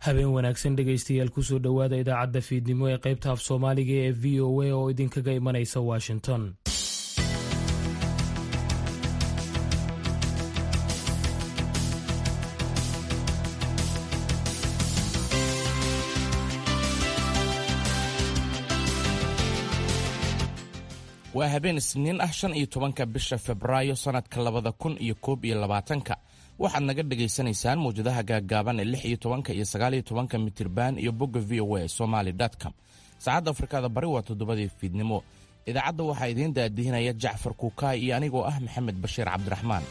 habeen wanaagsan dhegaystayaal kusoo dhowaada idaacadda fiidnimo ee qaybta af soomaaliga ee v o a oo idinkaga imanaysa washington waa habeen isniin ah shan iyo tobanka bisha febraayo sannadka labada kun iyo koob iyo labaatanka waxaad naga dhagaysanaysaan mawjadaha gaaggaaban ee lix iyo tobanka iyo sagaal iyo tobanka mitirban iyo bogga v o a somaly com saacadda afrikada bari waa toddobadii fiidnimo idaacadda waxaa idiin daadihinaya jacfar kuukaay iyo anigoo ah maxamed bashiir cabdiraxmaan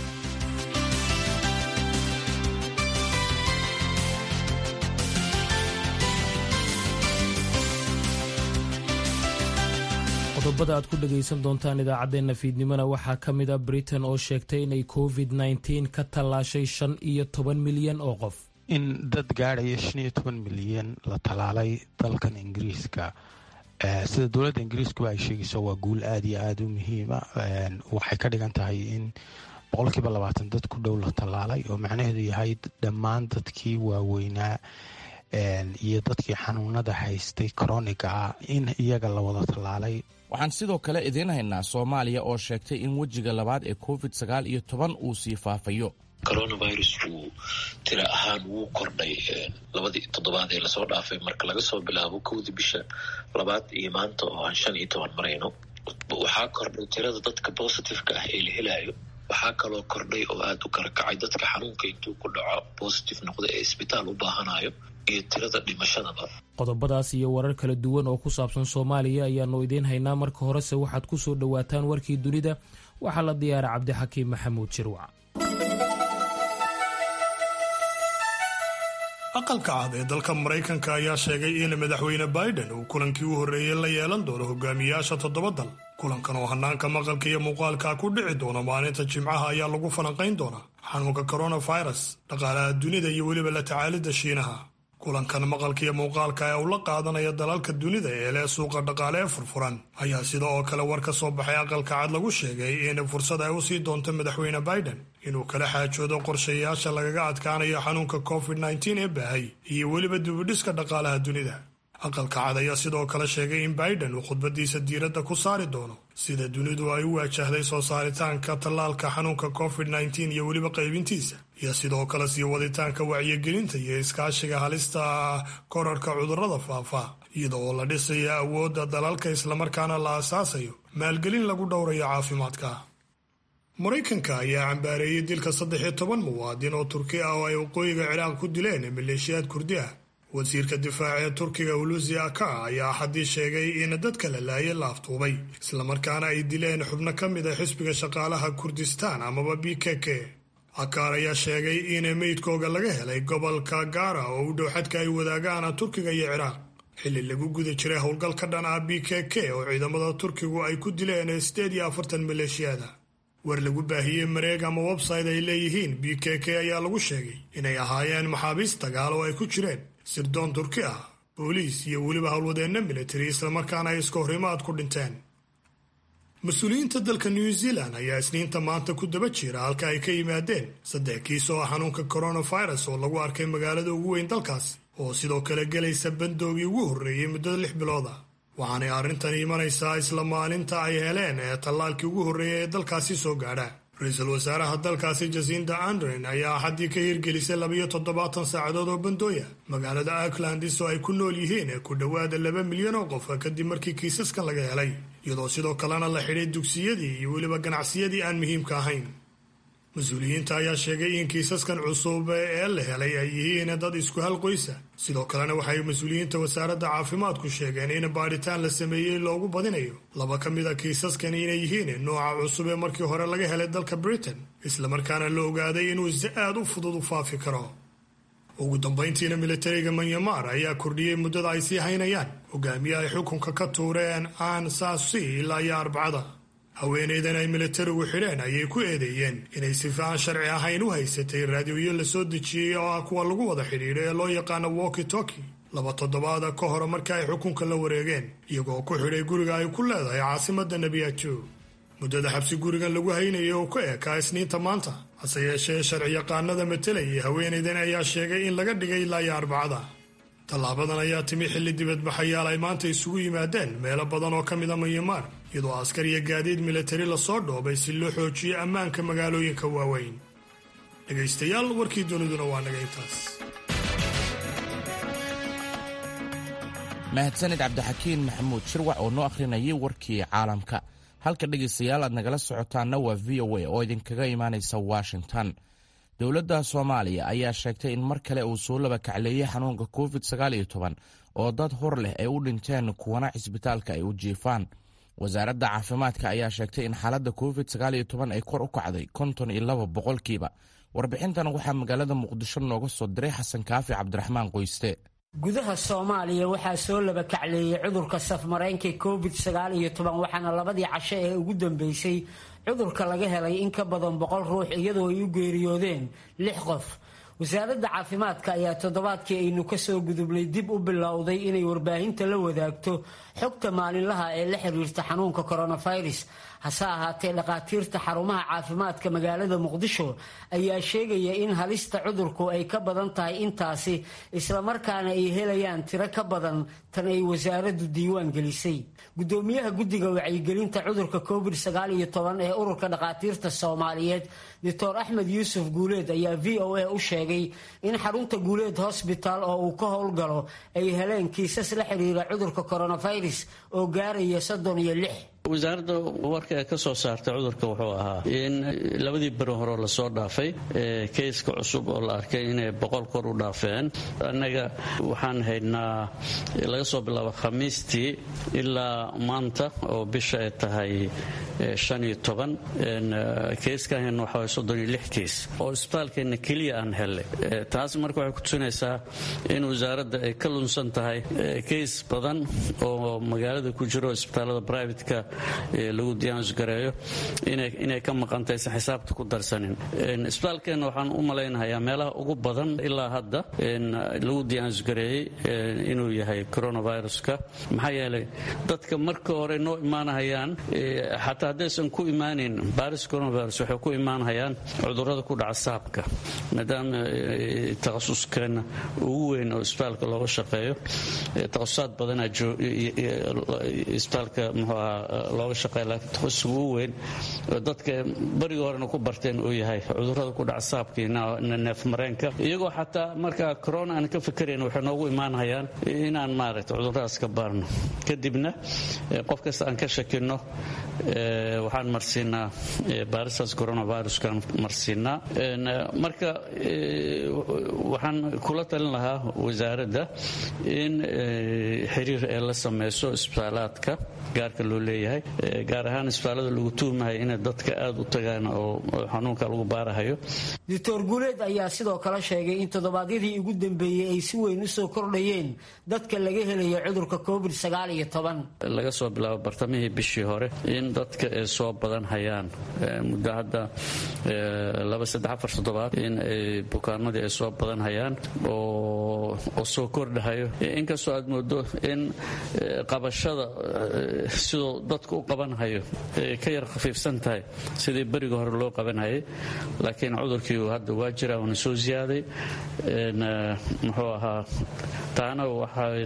qodobada aad ku dhegaysan doontaan idaacaddeenna fiidnimona waxaa ka mid a britain oo sheegtay inay covid nneteen ka tallaashay shan iyo toban milyan oo qof in dad gaadhaya shan iyo toban milyan la tallaalay dalkan ingiriiska sida dowladda ingiriiskuba ay sheegayso waa guul aada iyo aada u muhiima waxay ka dhigan tahay in boqolkiiba labaatan dad ku dhow la tallaalay oo macnaheedu yahay dhammaan dadkii waaweynaa iyo dadkii xanuunada haystay koroniga ah in iyaga la wada tallaalay waxaan sidoo kale idiin haynaa soomaaliya oo sheegtay in wejiga labaad ee covid sagaal iyo toban uu sii faafayo coronavirusku tira ahaan wuu kordhay labadii toddobaad ee lasoo dhaafay marka laga soo bilaabo kowdii bisha labaad iyo maanta oo aan shan iyo toban marayno waxaa kordhay tirada dadka positiveka ah ee la helayo waxaa kaloo kordhay oo aada u kala kacay dadka xanuunka intuu ku dhaco positive noqda ee isbitaal u baahanayo iyo tirada dhimashadaba qodobadaas iyo warar kala duwan oo ku saabsan soomaaliya ayaanu idiin haynaa marka horese waxaad ku soo dhowaataan warkii dunida waxaa la diyaara cabdixakiim maxamuud shirwac aqalka cad ee dalka maraykanka ayaa sheegay in madaxweyne biden uu kulankii u horreeyey la yeelan doono hogaamiyaasha toddoba dal kulankan oo hanaanka maqalka iyo muuqaalka ku dhici doona maalinta jimcaha ayaa lagu falanqayn doonaa xanuunka coronavirus dhaqaalaha dunida iyo weliba la tacaalidda shiinaha kulankan maqalka iyo muuqaalka ee uu la qaadanaya dalalka dunida ee leh suuqa dhaqaale ee furfuran ayaa sida oo kale war ka soo baxay aqalka cad lagu sheegay in fursad ay u sii doonto madaxweyne biden inuu kala xaajoodo qorshayaasha lagaga adkaanayo xanuunka covid nteen ee baahay iyo weliba dibudhiska dhaqaalaha dunida aqalka cad ayaa sidoo kale sheegay in biden uu khudbadiisa diiradda ku saari doono sida dunidu ay u waajahday soo saaritaanka tallaalka xanuunka covid nteen iyo weliba qaybintiisa iyo sidoo kale sii waditaanka wacyigelinta iyo iskaashiga halista korarka cudurrada faafa iyada oo la dhisayo awoodda dalalka islamarkaana la asaasayo maalgelin lagu dhowrayo caafimaadka maraykanka ayaa cambaareeyey dilka saddex iyo toban muwaadin oo turki ah oo ay waqooyiga ciraaq ku dileen maleeshiyaad kurdi ah wasiirka difaaca ee turkiga hulusi aka ayaa axaddii sheegay in dadka la laayay la aftuubay islamarkaana ay dileen xubno ka mid a xisbiga shaqaalaha kurdistaan amaba b k k akaar ayaa sheegay in meydkooga laga helay gobolka gaara oo u dhow xadka ay wadaagaan turkiga iyo ciraaq xilli lagu guda jiray howlgal ka dhan ah b k k oo ciidamada turkigu ay ku dileen sideed iyo afartan maleeshiyada war lagu baahiyey mareeg ama website ay leeyihiin b k k ayaa lagu sheegay inay ahaayeen maxaabiist dagaal oo ay ku jireen sirdoon turki ah booliis iyo weliba howlwadeenna militari islamarkaana ay iska horimaad ku dhinteen mas-uuliyiinta dalka new zealand ayaa isniinta maanta ku daba jira halka ay ka yimaadeen saddex kiis oo ah xanuunka coronavirus oo lagu arkay magaalada ugu weyn dalkaasi oo sidoo kale gelaysa bandoogii ugu horreeyey muddada lix bilood ah waxaanay arrintan imanaysaa isla maalinta ay heleen ee tallaalkii ugu horreeyay ee dalkaasi soo gaadha ra-iisul wasaaraha dalkaasi jasinda andren ayaa axaddii ka hirgelisay labiyo toddobaatan saacadood oo bandooya magaalada aucklandis oo ay ku nool yihiin ku dhowaada laba milyan oo qof kadib markii kiisaskan laga helay iyadoo sidoo kalena la xidhay dugsiyadii iyo weliba ganacsiyadii aan muhiimka ahayn mas-uuliyiinta ayaa sheegay in kiisaskan cusub ee la helay ay yihiin dad isku hal qoysa sidoo kalena waxay mas-uuliyiinta wasaaradda caafimaadku sheegeen in baadhitaan la sameeyey loogu badinayo laba ka mid a kiisaskan inay yihiin nooca cusub ee markii hore laga helay dalka britain islamarkaana la ogaaday inuu si aad u fudud u faafi karo ugu dambayntiina militariga manyamar ayaa kordhiyey muddada ay sii haynayaan hogaamiye ay xukunka ka tuureen aan saasi ilaa iyo arbacada haweenaydan ay militarigu xidheen ayay ku eedeeyeen inay sifa aan sharci ahayn u haysatay raadiyoyo la soo dejiyey oo ah kuwa lagu wada xidhiidho ee loo yaqaano walki toki laba toddobaada ka hor markii ay xukunka la wareegeen iyagoo ku xidhay guriga ay ku leedahay caasimadda nebiyajo muddada xabsi gurigan lagu haynayay oo ka eekaa isniinta maanta hase yeeshee sharciyaqaanada matalayay haweenaydan ayaa sheegay in laga dhigay ilaa iyo arbacada tallaabadan ayaa timi xilli dibadbaxayaal ay maanta isugu yimaadeen meelo badan oo ka mid a myanmar iyadoo askar iyo gaadiid militari lasoo dhoobay si loo xoojiyo ammaanka magaalooyinka waaweyn dhegaystayaal warkii duniduna waa naga intaas mahadsanid cabdixakiin maxamuud shirwac oo noo akhrinayay warkii caalamka halka dhegaystayaal aad nagala socotaanna waa v o a oo idinkaga imaanaysa washington dowladda soomaaliya ayaa sheegtay in mar kale uu soo laba kacleeyey xanuunka covid oo dad hor leh ay u dhinteen kuwana cisbitaalka ay u jiifaan wasaaradda caafimaadka ayaa sheegtay in xaaladda covid ay kor u kacday konton iyo laba boqolkiiba warbixintan waxaa magaalada muqdisho nooga soo diray xasan kaafi cabdiraxmaan qoyste gudaha soomaaliya waxaa soo laba kacleeyey cudurka safmareenka covid waxaana labadii casho ee ugu dambeysay cudurka laga helay in ka badan boqol ruux iyadoo ay u geeriyoodeen lix qof wasaaradda caafimaadka ayaa toddobaadkii aynu kasoo gudubnay dib u bilowday inay warbaahinta la wadaagto xogta maalinlaha ee la xiriirta xanuunka coronavirus hase ahaatee dhakhaatiirta xarumaha caafimaadka magaalada muqdisho ayaa sheegaya in halista cudurku ay ka badan tahay intaasi islamarkaana ay helayaan tiro ka badan tan ay wasaaraddu diiwaan gelisay gudoomiyaha guddiga wacyigelinta cudurka covid ee ururka dhakhaatiirta soomaaliyeed doctor axmed yuusuf guuleed ayaa v o a u sheegay in xarunta guuleed hosbitaal oo uu ka howlgalo ay heleen kiisas la xiriira cudurka coronavirus oo gaaraya soddon iyo lix wasaaradda warka ee ka soo saartay cudurka wuxuu ahaa in labadii beri hore lasoo dhaafay keyska cusub oo la arkay inay boqol kor u dhaafeen annaga waxaan haynaa laga soo bilaabo khamiistii ilaa maanta oo bisha ay tahay shan iyo toban keyskan hayna waxaa soddon iyo lix keys oo isbitaalkeenna keliya aan hellay taas marka waxay kutusinaysaa in wasaaradda ay ka lunsan tahay keys badan oo magaalada ku jiro isbitaalada brivatka lagu diyaanusgareeyo inay ka maqantaysan xisaabta ku darsanin isbitaalkeenna waxaan u malaynahayaa meelaha ugu badan ilaa hadda lagu diyaanusgareeyey inuu yahay coronaviruska maxaa yeelay dadka marka hore noo imaanahayaan xataa haddaysan ku imaanin baris coronavirus waxay ku imaanhayaan cudurrada ku dhaca saabka maadaama takhasuskeena ugu weyn oo isbitaalka looga shaqeeyo takhasusaad badanaa isbitaalka muxuu ahaa looga shaqeeya laakiin takhasuska ugu weyn dadka bariga horena ku barteen uu yahay cudurrada ku dhaca saabkii neefmareenka iyagoo xataa markaa corona aan ka fikerayn waxay noogu imaanhayaan inaan maaragta cudurradaas ka baarno kadibna qof kasta aan ka shakino waxaan marsiinaa baaristaas coronaviruskaan marsiinaa marka waxaan kula talin lahaa wasaaradda in xiriir ay la samayso isbitaalaadka gaarka loo leeyahay gaar ahaan isbitaalada lagu tuumahay inay dadka aada u tagaan oo xanuunka lagu baarahayo doctor guuleed ayaa sidoo kale sheegay in toddobaadyadii ugu dambeeyey ay si weyn usoo kordhayeen dadka laga helayo cudurka covid laga soo bilaabo bartamihii bishii hore in dadka ay soo badan hayaan muddo hadda laba saddex afar toddobaad in ay bukaanadii ay soo badan hayaan oo soo kordhahayo inkastoo aad moodo in qabashada siduu dadku u qabanhayo ka yar khafiifsan tahay sidii beriga hore loo qabanhayay laakiin cudurkii hadda waa jira uuna soo ziyaaday muxuu ahaa taana waxay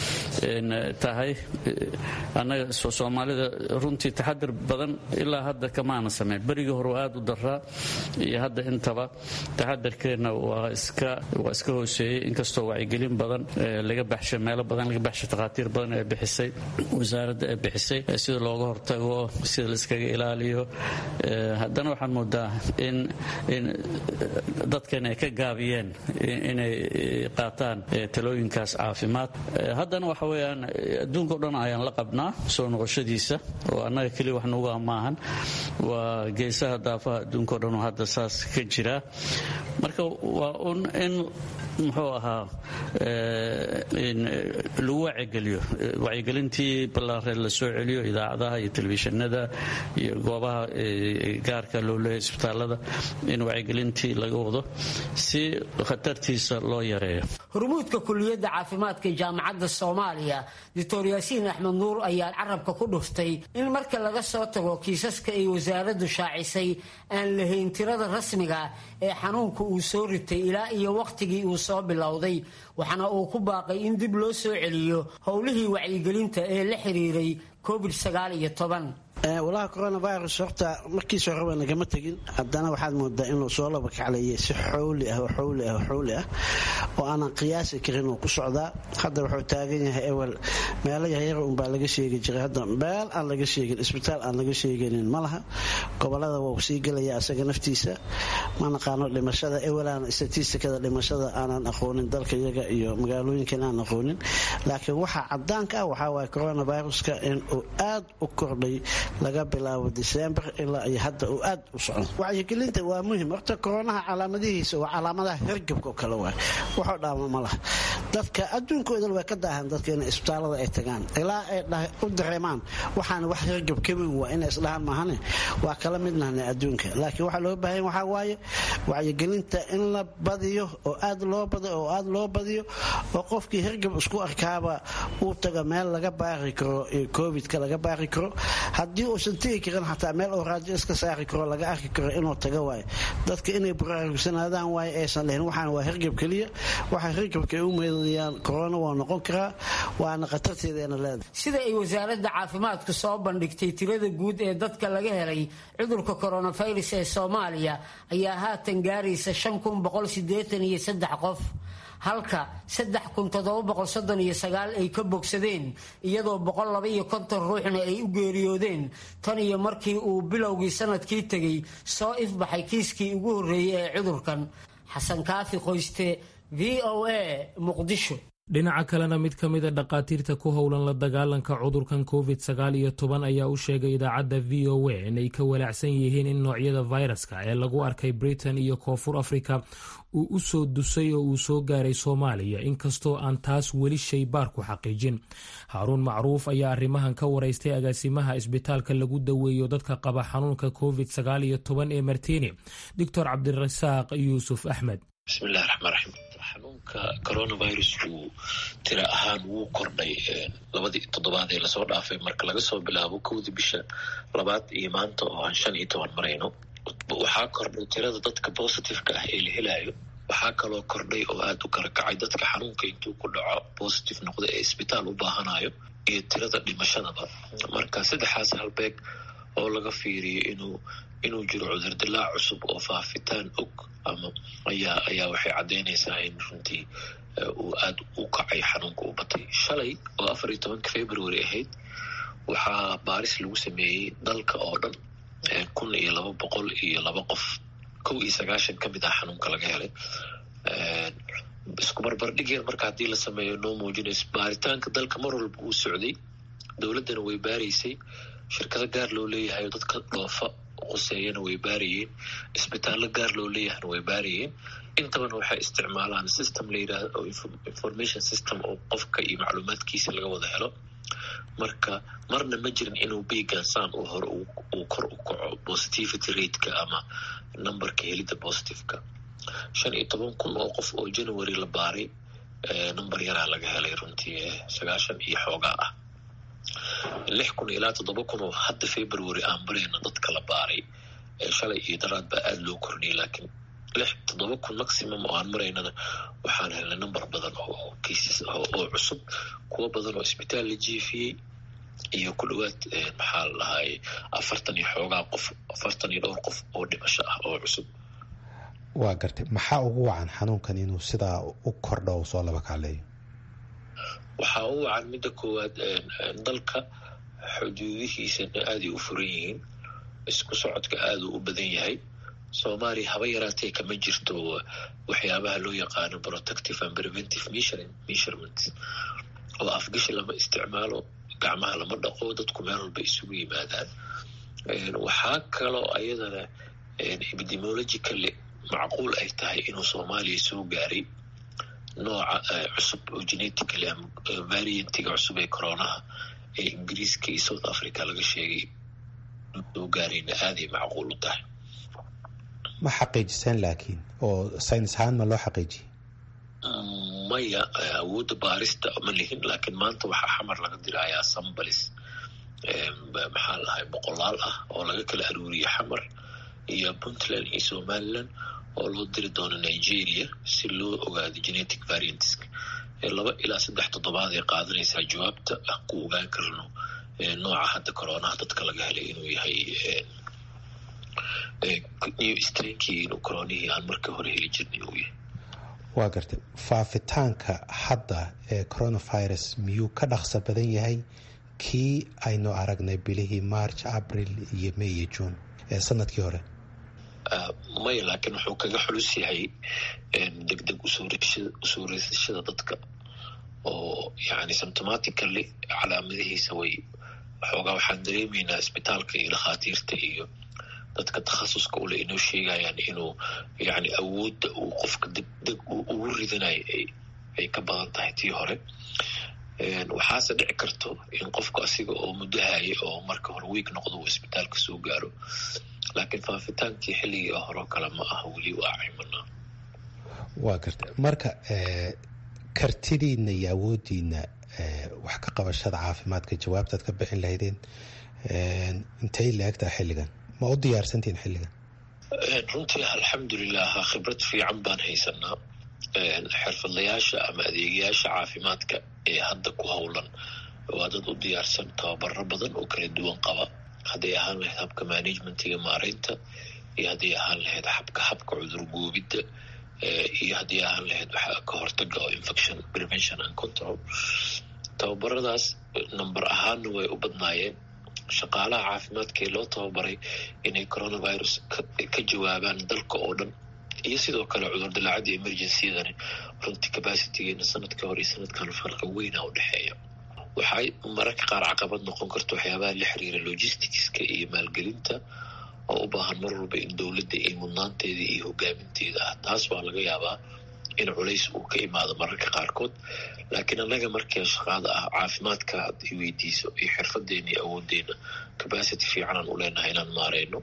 tahay annaga soomaalida runtii taxadir badan ilaa hadda kamaana samayn berigii hore aad u daraa iyo hadda intaba taxadarkeenna waa iska hooseeyey inkastoo wacyigelin badan laga baxshay meelo badan laga baxshay takhaatiir badan ee bixisay wasaaradda ee bixisay sida looga hortago sida la iskaga ilaaliyo haddana waxaan moodaa in dadkan ay ka gaabiyeen inay qaataan talooyinkaas caafimaad haddana waxa weyaan adduunka o dhan ayaan la qabnaa soo noqoshadiisa oo annaga keliya wax nugu amaahan waa geesaha daafaha adduunka o dhan oo hadda saas ka jira marka waa un in muxuu ahaa lagu wacigeliyo wacyigelintii ballaareed la soo celiyo idaacadaha iyo telefishinada iyo goobaha gaarka loo leeyahay isbitaalada in wacyigelintii laga wado si khatartiisa loo yareeyo hormuudka kuliyadda caafimaadka jaamacadda soomaaliya doctor yaasiin axmed nuur ayaa carabka ku dhuftay in marka laga soo tago kiisaska ay wasaaraddu shaacisay aan lahayn tirada rasmiga ee xanuunka uu soo ritay ilaa iyo wakhtigii uu soo bilowday waxaana uu ku baaqay in dib loo soo celiyo howlihii wacyigelinta ee la xiriiray covid sagaal iyo toban walaha coronavirus horta markiis horeba nagama tegin haddana waxaad moodaa inuu soo laba kaclayay si xowli ah oo xowli ah oo xowli ah oo aanan qiyaasi karin uu ku socdaa hadda wuxuu taagan yahay ewel meelo yaryar unbaa laga sheegi jiray hadda meel aan laga sheegin isbitaal aan laga sheeganin ma laha gobolada wuu sii gelaya asaga naftiisa ma naqaano dhimashada ewelaan statistikada dhimashada aanan aqoonin dalka iyaga iyo magaalooyinkan aan aqoonin laakiin waxaa cadaanka ah waxaa waaya coronaviruska inuu aad u kordhay laga bilaabo december ilaa iyo hadda uu aad u socdo wacyigelinta waa muhim horta koronaha calaamadihiisa waa calaamadaha hergabka oo kale waay waxoo dhaama ma laha dadka adduunkoodan way ka daahan dadka inay isbitaalada ay tagaan ilaa ay u dareemaan waxaan wax hergab ka weyn waa inay isdhahaan maahane waa kala midnahna adduunka laakiin waxaa loo baahan waxaa waaye wacyigelinta in la badiyo oo aad loo badiyo oo aad loo badiyo oo qofkii hergab isku arkaaba uu taga meel laga baari karo covidka laga baari karo haddii uusan tegi karin xataa meel oo raajo iska saari karo laga arki karo inuu taga waayo dadka inay buraarugsanaadaan waayo aysan lahayn waxaan waa hergab keliya waxa hergabka ay u meedayaan korona waa noqon karaa waana khatarteedeena leedahay sida ay wasaaradda caafimaadku soo bandhigtay tirada guud ee dadka laga helay cudurka coronavirus ee soomaaliya ayaa haatan gaaraysa qof halka ay ka bogsadeen iyadoo ruuxna ay u geeriyoodeen tan iyo markii uu bilowgii sanadkii tegey soo ifbaxay kiiskii ugu horreeyey ee cudurkan xasan kaafi qoyste v o a muqdisho dhinaca kalena mid ka mida dhakhaatiirta ku howlan la dagaalanka cudurkan covid sagaal iyo toban ayaa u sheegay idaacadda v o a inay ka walaacsan yihiin in noocyada fayraska ee lagu arkay britain iyo koonfur africa uu u soo dusay oo uu soo gaaray soomaaliya inkastoo aan taas weli shaybaar ku xaqiijin haaruun macruuf ayaa arrimahan ka waraystay agaasimaha isbitaalka lagu daweeyo dadka qaba xanuunka covid sagaal iyo toban ee martini doctor cabdirasaaq yuusuf axmed bismillahi raxmaan raxiim xanuunka coronavirusku tira ahaan wuu kordhay labadii toddobaad ee lasoo dhaafay marka laga soo bilaabo kowdii bisha labaad iyo maanta oo aan shan iyo toban marayno waxaa kordhay tirada dadka positiveka ah ee la helayo waxaa kaloo kordhay oo aada u kala kacay dadka xanuunka intuu ku dhaco positive noqda ee isbitaal u baahanayo iyo tirada dhimashadaba marka saddexaas halbeeg oo laga fiiriyo inuu inuu jiro cudurdilaac cusub oo faafitaan og ama ayaa ayaa waxay caddeynaysaa in runtii uu aada u kacay xanuunka u batay shalay oo afar iyo tobanka february ahayd waxaa baaris lagu sameeyey dalka oo dhan kun iyo laba boqol iyo laba qof kow iyo sagaashan ka mid ah xanuunka laga helay isku barbardhigeen marka haddii la sameeyo noo muujinayso baaritaanka dalka mar walba uu socday dowladdana way baaraysay shirkado gaar loo leeyahay oo dadka dhoofa quseeyana way baarayeen isbitaallo gaar loo leeyahayna way baarayeen intabana waxay isticmaalaan system la yidhahdo oo information system oo qofka iyo macluumaadkiisa laga wada helo marka marna ma jirin inuu begansaan uu hore uu kor u kaco positivity rateka ama numberka helidda positiveka shan iyo toban kun oo qof oo january la baaray number yaraa laga helay runtii sagaashan iyo xoogaa ah lix kun ilaa toddoba kun oo hadda february aan barayna dadka la baaray shalay iyo daraad baa aada loo kordhiyay laakiin lix toddoba kun maximum oo aan maraynana waxaan helnay number badan oo cases oo cusub kuwo badan oo isbitaal la jiifiyey iyo ku dhawaad maxaa la dhahay afartan iyo xoogaa qof afartan iyo dhowr qof oo dhimasho ah oo cusub waa gartay maxaa ugu wacan xanuunkan inuu sidaa u kordho u soo laba kaaleeyo waxaa u wacan midda koowaad dalka xuduudihiisana aaday u furan yihiin isku socodka aaduu u badan yahay soomaaliya haba yaraatee kama jirto waxyaabaha loo yaqaano protective and preventive measurement oo afgashi lama isticmaalo gacmaha lama dhaqo dadku meel walba isugu yimaadaan waxaa kaloo ayadana epidemiologically macquul ay tahay inuu soomaaliya soo gaaray nooca cusub oo genetically ama variantiga cusub ee coronaha ee ingiriiska iyo south africa laga sheegay soo gaarayna aaday macquul u tahay ma xaqiijiseen laakiin oo saynis ahaan ma loo xaqiijiyey maya awoodda baarista ma lihin laakiin maanta waxaa xamar laga dirayaa sambalis maxaa lahay boqolaal ah oo laga kala aruuriya xamar iyo puntland iyo somaliland oo loo diri doono nigeria si loo ogaado genetic variantska laba ilaa saddex toddobaad ay qaadanaysaa jawaabta aan ku ogaan karno nooca hadda coronaha dadka laga helay inuu yahay new strankii inuu coronihii aan markii hore heli jirnay uu yahay waa gartay faafitaanka hadda ee coronavirus miyuu ka dhaqso badan yahay kii aynu aragnay bilihii march abril iyo may iyo june ee sanadkii hore maya laakiin wuxuu kaga xulus yahay deg deg usoo reysashada dadka oo yani symptomatically calaamadihiisa way waxoogaa waxaan dareemaynaa isbitaalka iyo dhakhaatiirta iyo dadka takhasuska ule inoo sheegayaan inuu yani awoodda uu qofka deg deg ugu ridanayo ay ka badan tahay tii hore waxaase dhici karto in qofku asiga oo muddo haya oo marka hore wiig noqdo uu isbitaalka soo gaaro laakiin faafitaankii xilligii horeo kale ma aha weli waa cimanaa waa garta marka kartidiina iyo awoodiina wax ka qabashada caafimaadka jawaabtaad ka bixin lahaydeen intay la-egtaa xilligan ma u diyaarsantihin xilligan runtii alxamdulilah khibrad fiican baan haysanaa xirfadlayaasha ama adeegayaasha caafimaadka ee hadda ku howlan waa dad u diyaarsan tababaro badan oo kala duwan qaba hadday ahaan lahayd habka managementiga maareynta iyo hadday ahaan lahayd habka habka cudurgoobidda iyo haddii ahaan lahayd waxa ka hortaga oo infection prevention and control tababaradaas number ahaanna way u badnaayeen shaqaalaha caafimaadka ee loo tababaray inay coronavirus ka jawaabaan dalka oo dhan iyo sidoo kale cudur dilaacadda emergencydani runtii capacitygeena sanadka hore iyo sanadkan farqa weyna u dhexeeya waxay mararka qaar caqabad noqon karta waxyaabaha la xiriira logisticska iyo maalgelinta oo u baahan mar walba in dowladda iyo mudnaanteeda iyo hogaaminteeda ah taas waa laga yaabaa in culays uu ka imaado mararka qaarkood laakiin annaga markii shaqaada ah caafimaadka hadday weydiiso iyo xirfadeena iyo awoodeena capacity fiicanaan u leenahay inaan maareyno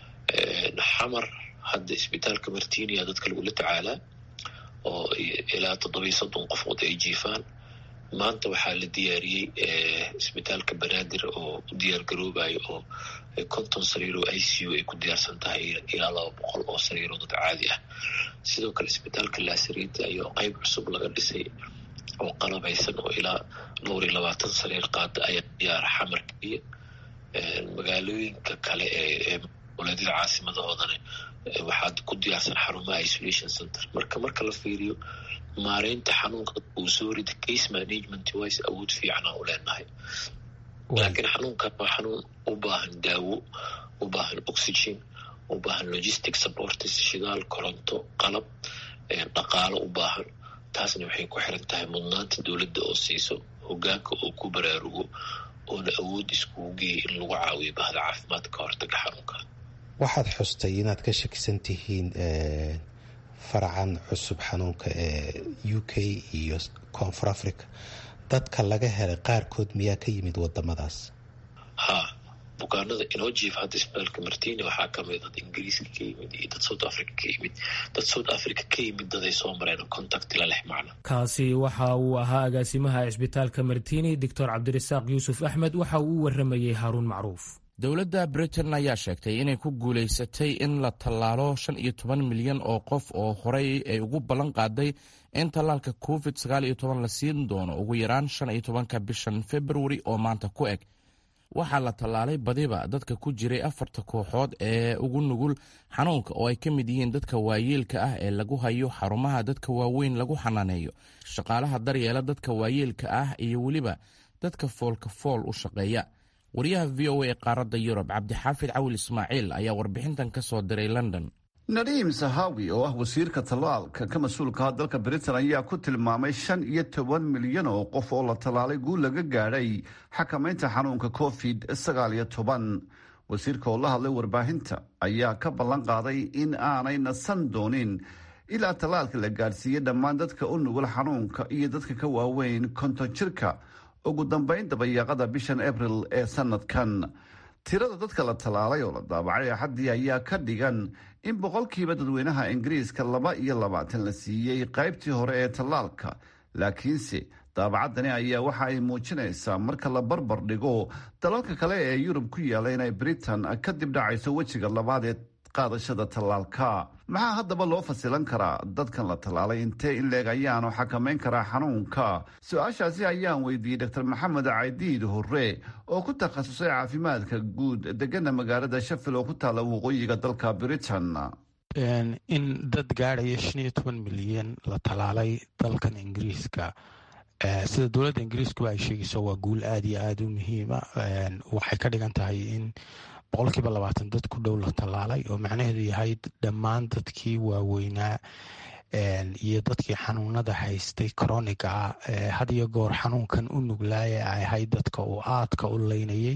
xamar hadda isbitaalka martinia dadka lagula tacaalaa oo ilaa toddobiyo soddon qofood ay jiifaan maanta waxaa la diyaariyey isbitaalka banaadir oo u diyaar garoobayo oo konton sariir oo i c u ay ku diyaarsan tahay ilaa laba boqol oo sariiroo dad caadi ah sidoo kale isbitaalka laasariinta ayaa qeyb cusub laga dhisay oo qalabaysan oo ilaa dhowr iyo labaatan sariir qaada ayaa diyaara xamarka iyo magaalooyinka kale ee goboleedyada caasimadahoodan waxaad ku diyaarsan xarumaha isolation center marka marka la fiiriyo maareynta xanuunka uu soo rida case management wise awood fiicanaa u leenahay laakiin xanuunkan waa xanuun u baahan daawo u baahan oxygen u baahan logistic supports shidaal koronto qalab dhaqaalo u baahan taasna waxay ku xiran tahay mudnaanta dowladda oo siiso hogaanka oo ku baraarugo oona awood iskugu geeya in lagu caawiyo bahda caafimaadka ka hortaga xanuunka waxaad xustay inaad ka shakisan tihiin faracan cusub xanuunka ee u k iyo koonfur africa dadka laga helay qaarkood miyaa ka yimid wadamadaas ha bukaanada inoo jiifa hadda isbitaalka martini waxaa kamid dad ingiriiska ka yimid iyo dad south africa ka yimid dad south africa ka yimid daday soo mareen contact la leh macna kaasi waxa uu ahaa agaasimaha cisbitaalka martini doctor cabdirasaaq yuusuf axmed waxa uu u waramayey haaruun macruuf dowladda britain ayaa sheegtay inay ku guulaysatay in la tallaalo shan iyo toban milyan oo qof oo horey ay ugu ballan qaaday in tallaalka covid sagaal iyo toban la siin doono ugu yaraan shan iyo tobanka bishan februari oo maanta ku eg waxaa la tallaalay badiba dadka ku jiray afarta kooxood ee ugu nugul xanuunka oo ay ka mid yihiin dadka waayeelka ah ee lagu hayo xarumaha dadka waaweyn lagu xanaaneeyo shaqaalaha daryeela dadka waayeelka ah iyo weliba dadka foolka fool u shaqeeya wariyaha v o a ee qaaradda yurub cabdixaafid cawil ismaaciil ayaa warbixintan ka soo diray london nadiim sahawi oo ah wasiirka tallaalka ka mas-uulkaha dalka britain ayaa ku tilmaamay shan iyo toban milyan oo qof oo la tallaalay guul laga gaadhay xakamaynta xanuunka covid sagaal iyo toban wasiirka oo la hadlay warbaahinta ayaa ka ballan qaaday in aanay nasan doonin ilaa tallaalka la gaadhsiiyey dhammaan dadka u nugul xanuunka iyo dadka ka waaweyn konton jirka ugu dambayn dabayaaqada bishan abril ee sanadkan tirada dadka la tallaalay oo la daabacay axaddii ayaa ka dhigan in boqolkiiba dadweynaha ingiriiska laba iyo labaatan la siiyey qaybtii hore ee tallaalka laakiinse daabacaddani ayaa waxa ay muujinaysaa marka la barbar dhigo dalalka kale ee yurub ku yaalla inay britain kadib dhacayso wejiga labaad ee qaadashada tallaalka maxaa haddaba loo fasilan karaa dadkan la tallaalay intee in leeg ayaanu xakamayn karaa xanuunka su-aashaasi ayaan weydiiyey doctor maxamed caydiid hore oo ku takhasusay caafimaadka guud degana magaalada shafil oo ku taalla waqooyiga dalka britain in dad gaadhaya shan iyo toban milyan la tallaalay dalkan ingiriiska sida dowladda ingiriiskuba ay sheegayso waa guul aada iyo aada u muhiima waxay ka dhigan tahay in boqolkiiba labaatan dad ku dhow la tallaalay oo macnaheedu yahay dhammaan dadkii waaweynaa iyo dadkii xanuunada haystay coroniga ah had iyo goor xanuunkan u nuglaaya ay ahayd dadka uu aadka u leynayay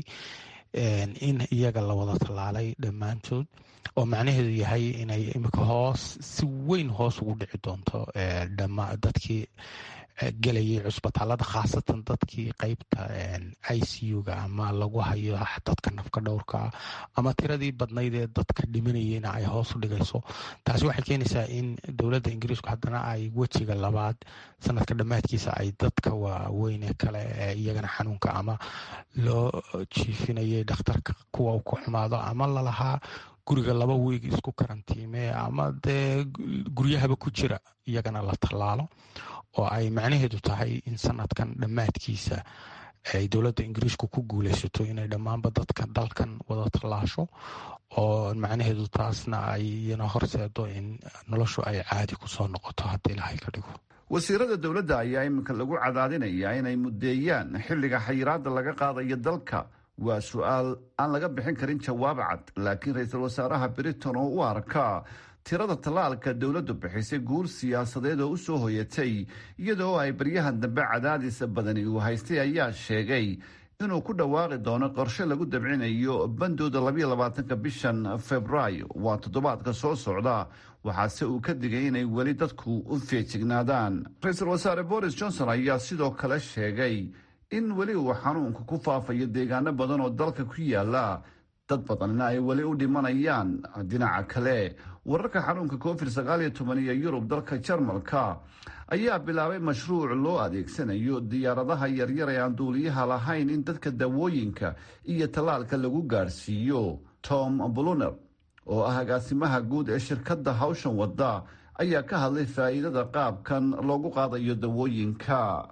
in iyaga la wada tallaalay dhammaantood oo macnaheedu yahay inay imika hoos si weyn hoos ugu dhici doonto dadkii gelayay cusbitaalada khaasatan dadkii qeybta i c u-ga ama lagu hayo dadka nafka dhowrkaa ama tiradii badnayd ee dadka dhimanayeyna ay hoos u dhigayso taasi waxay keenaysaa in dowladda ingiriisku haddana ay wejiga labaad sanadka dhammaadkiisa ay dadka waaweyne kale ee iyagana xanuunka ama loo jiifinayay dhakhtarka kuwa u ku xumaado ama lalahaa guriga laba wiig isku karantiime ama dee guryahaba ku jira iyagana la tallaalo oo ay macnaheedu tahay in sanadkan dhammaadkiisa ay dowladda ingiriisku ku guuleysato inay dhammaanba dadka dalkan wada tallaasho oo macnaheedu taasna ay iyana horseedo in noloshu ay caadi kusoo noqoto haddii ilahay ka dhigo wasiirada dowladda ayaa iminka lagu cadaadinayaa inay muddeeyaan xilliga xayiraadda laga qaadayo dalka waa su-aal aan laga bixin karin jawaab cad laakiin ra-iisul wasaaraha britain oo u arka tirada tallaalka dowladdu bixisay guul siyaasadeed oo u soo hoyatay iyadoo ay baryahan dambe cadaadis badani uu haystay ayaa sheegay inuu ku dhawaaqi doono qorshe lagu dabcinayo bandooda labayo labaatanka bishan februaayo waa toddobaadka soo socda waxaase uu ka digay inay weli dadku u feejignaadaan ra-iisul wasaare boris johnson ayaa sidoo kale sheegay in weli uu xanuunka ku faafayo deegaano badan oo dalka ku yaala dad badanna ay weli u dhimanayaan dhinaca kale wararka xanuunka covid sagaal iyo toban iyo yurub dalka jarmalka ayaa bilaabay mashruuc loo adeegsanayo diyaaradaha yaryar ee aan duuliyaha lahayn in dadka dawooyinka iyo tallaalka lagu gaadhsiiyo tom bluner oo ah agaasimaha guud ee shirkadda hawshan wadda ayaa ka hadlay faa'iidada qaabkan loogu qaadayo dawooyinka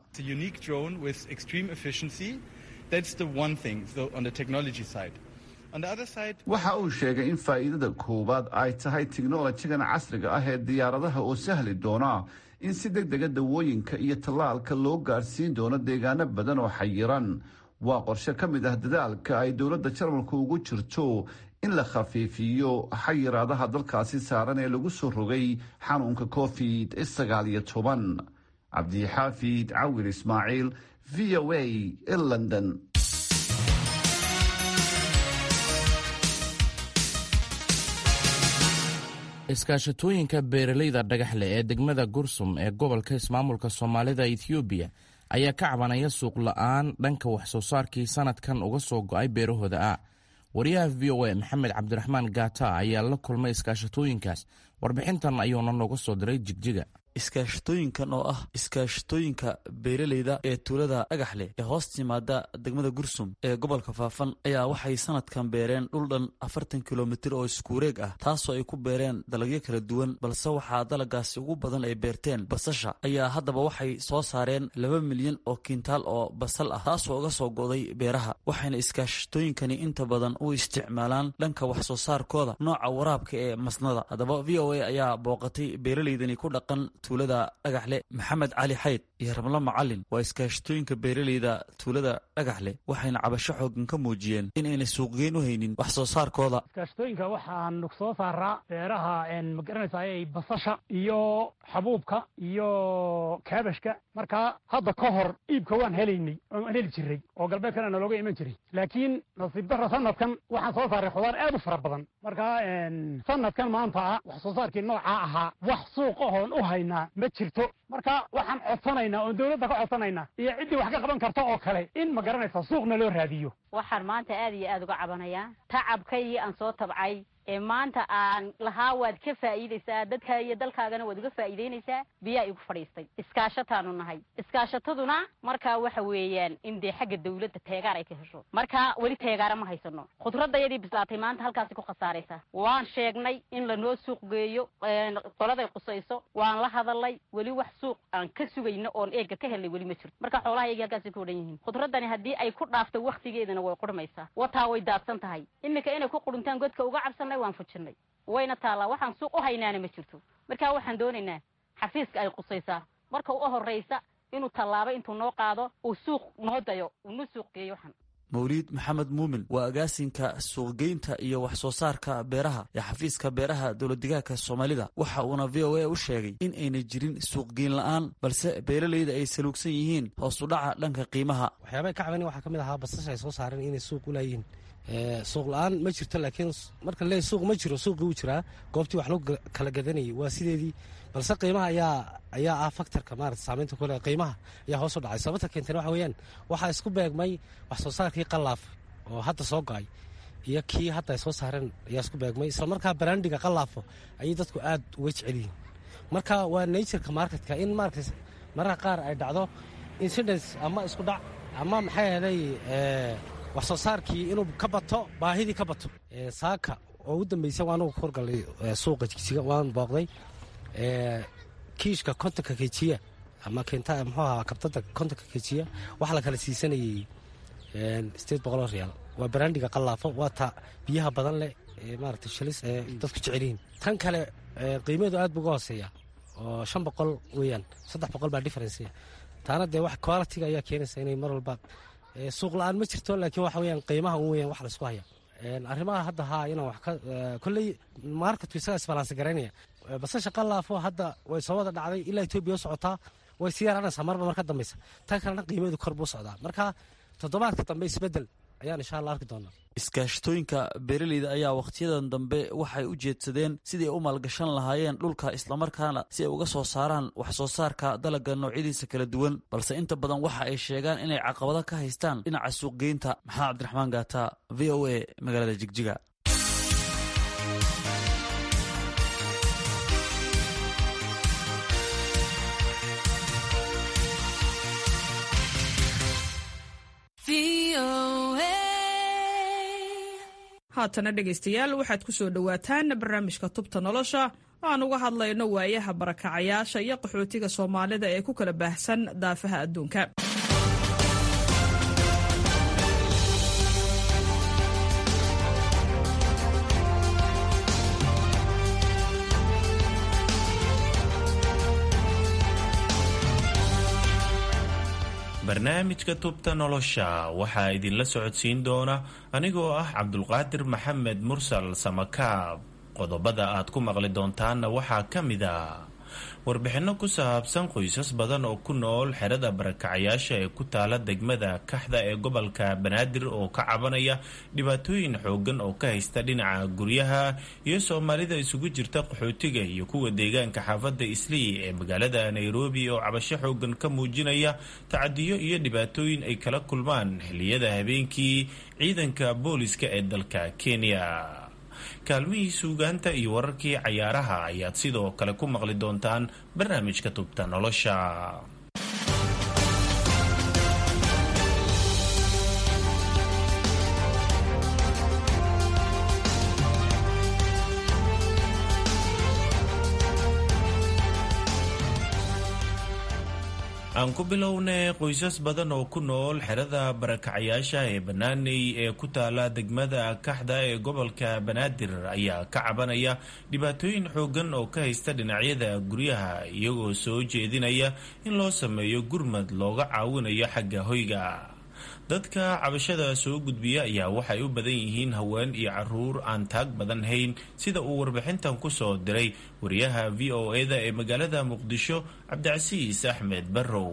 waxa uu sheegay in faa'iidada koowaad ay tahay tiknolojigan casriga ah ee diyaaradaha oo sahli doona in si deg dega dawooyinka iyo tallaalka loo gaadhsiin doono deegaano badan oo xayiran waa qorshe ka mid ah dadaalka ay dowladda jarmalku ugu jirto in la khafiifiyo xayiraadaha dalkaasi saaran ee lagu soo rogay xanuunka covid sagaal iyo toban cabdixaafid cawir ismaaciil v o a e london iskaashatooyinka beeralayda dhagaxleh ee degmada gursum ee gobolka ismaamulka soomaalida ethoobiya ayaa ka cabanaya suuq la-aan dhanka waxsoo saarkii sanadkan uga soo go-ay beerahooda ah wariyaha v o a maxamed cabdiraxmaan gaata ayaa la kulmay iskaashatooyinkaas warbixintan ayuuna nooga soo diray jigjiga iskaashatooyinkan oo ah iskaashatooyinka beeralayda ee tuulada dhagaxleh ee hoos timaada degmada gursum ee gobolka faafan ayaa waxay sanadkan beereen dhul dhan afartan kilomitir oo iskuureeg ah taasoo ay ku beereen dalagyo kala duwan balse waxaa dalagaasi ugu badan ay beerteen basasha ayaa haddaba waxay soo saareen laba milyan oo kintaal oo basal ah taasoo uga soo go'day beeraha waxayna iskaashatooyinkani inta badan u isticmaalaan dhanka wax soo saarkooda nooca waraabka ee masnada haddaba v o a ayaa booqatay beeralaydani ku dhaqan tuulada dhagaxle maxamed cali xayd iyo ramlo macalin waa iskaashatooyinka beeraleyda tuulada dhagaxleh waxayna cabasho xoogan ka muujiyeen in aynay suuqgeyn u haynin wax soo saarkooda iskaashatooyinka waxaanu soo saaraa beeraha magaranaysaay basasha iyo xabuubka iyo kaabashka markaa hadda ka hor iibka waan helaynay waan heli jiray oo galbeedkana nalooga iman jiray laakiin nasiib darra sanadkan waxaan soo saaray khudaar aad u fara badan markaa sanadkan maanta ah wax soo saarkii noocaa ahaa wax suuq ahoon u haynaa ma jirto marka waxaan codsanaynaa oon dowladda ka codsanaynaa iyo ciddii wax ka qaban karta oo kale in ma garanaysa suuqna loo raadiyo waxaan maanta aad iyo aad uga cabanayaa tacabkaygii aan soo tabcay ee maanta aan lahaa waad ka faa'iidaysaa dadka iyo dalkaagana waad uga faa'iidaynaysaa biyaa igu fadhiistay iskaashataanu nahay iskaashataduna markaa waxa weeyaan in dee xagga dawladda teegaar ay ka hesho marka weli teegaara ma haysano khudradayadii bislaatay maanta halkaasi ku khasaaraysa waan sheegnay in lanoo suuq geeyo qoladay qusayso waan la hadalay weli wax suuq aan ka sugayno oon eega ka helnay weli ma jirto marka xoolahayaga halkaasi ku odhan yihiin khudradani haddii ay ku dhaafto waktigeedana way qurmaysaa wataa way daadsan tahay iminka inay ku qudhuntaan godka uga cabsanay waan fujinay wayna taallaa waxaan suuq u haynaana ma jirto marka waxaan doonaynaa xafiiska ay qusaysaa marka u horraysa inuu tallaabo intuu noo qaado uu suuq noo dayo uu noo suuq geeyo waxaan mawliid maxamed muumin waa agaasinka suuqgeynta iyo wax soo saarka beeraha ee xafiiska beeraha dowladdegaanka soomaalida waxa uuna v o a u sheegay in ayna jirin suuqgeyn la-aan balse beeralayda ay saluugsan yihiin hoos u dhaca dhanka qiimaha waxyaabay ka cabanin waxaa ka mid ahaa basasha ay soo saareen inay suuq u laayihiin suuq la-aan ma jirto laakiin marka le suuq ma jiro suuqii wuu jiraa goobtii wax lagu kala gadanayay waa sideedii balse qiimaha ayaa ayaa ah faktorka maarata saamaynta kule qiimaha ayaa hoos u dhacay sababta keentana waxa weeyaan waxaa isku beegmay wax soo saarkii qallaaf oo hadda soo go-ay iyo kii hadda ay soo saareen ayaa isku beegmay isla markaa baraandiga qallaafo ayay dadku aad uga jecel yihiin marka waa natureka marketka in maarata mararka qaar ay dhacdo incidence ama isku dhac ama maxay ahaday wax soo saarkii inuu ka bato baahidii ka bato saaka oo ugu dambeysa anugu ka horgalay suuqa jigsiga waan booqday kiishka kontonka kejiya ama keenta muxuu ahaa kabtada kontonka kejiya waxaa la kala siisanayay sideed boqoloo riyaal waa baraandiga qallaafo waa ta biyaha badan leh ee maarata shalis ee dadku jecelyihiin tan kale qiimaheedu aad buu uga hooseeya oo shan boqol weeyaan saddex boqol baa differencea taana dee wax qualitiga ayaa keenaysa inay mar walba suuq la-aan ma jirto laakiin waxa weyaan qiimaha un weyan wax laisku haya arrimaha hadda haa inaan wax ka kolley marketku isagaa isbalansi garaynaya basasha qallaafo hadda way soo wada dhacday ilaa etoobiya u socotaa way sii yaraanaysaa marba mar ka dambaysa tan kalena qiimaheedu kor buu socdaa marka toddobaadka dambe isbeddel ayaan insha allah arki doonaa iskaashatooyinka beeraleyda ayaa wakhtiyadan dambe waxay u jeedsadeen sidii ay u maalgashan lahaayeen dhulka islamarkaana si ay uga soo saaraan wax soo saarka dalagga noocyadiisa kala duwan balse inta badan waxa ay sheegaan inay caqabado ka haystaan dhinaca suuqgeynta maxamed cabdiraxmaan gaata v o a magaalada jigjiga haatana dhegaystayaal waxaad ku soo dhowaataan barnaamijka tubta nolosha oo aan uga hadlayno waayaha barakacayaasha iyo qaxootiga soomaalida ee ku kala baahsan daafaha adduunka barnaamijka tubta nolosha waxaa idinla socodsiin doona anigoo ah cabdulqaadir maxamed mursal samakaab qodobada aad ku maqli doontaanna waxaa ka mid a warbixinno ku saabsan qoysas badan oo ku nool xerada barakacayaasha ee ku taala degmada kaxda ee gobolka banaadir oo ka cabanaya dhibaatooyin xoogan oo ka haysta dhinaca guryaha iyo soomaalida isugu jirta qaxootiga iyo kuwa deegaanka xaafadda islii ee magaalada nairobi oo cabasho xoogan ka muujinaya tacadiyo iyo dhibaatooyin ay kala kulmaan xilliyada habeenkii ciidanka booliska ee dalka kenya kaalmihii suugaanta iyo wararkii cayaaraha ayaad sidoo kale ku maqli doontaan barnaamijka tubta nolosha aan ku bilownay qoysas badan oo ku nool xerada barakacayaasha ee banaaney ee ku taala degmada kaxda ee gobolka banaadir ayaa ka cabanaya dhibaatooyin xoogan oo ka haysta dhinacyada guryaha iyagoo soo jeedinaya in loo sameeyo gurmad looga caawinayo xagga hoyga dadka cabashada soo gudbiya ayaa waxay u badan yihiin haween iyo caruur aan taag badan hayn sida uu warbixintan ku soo diray wariyaha v o e-da ee magaalada muqdisho cabdicasiis axmed barrow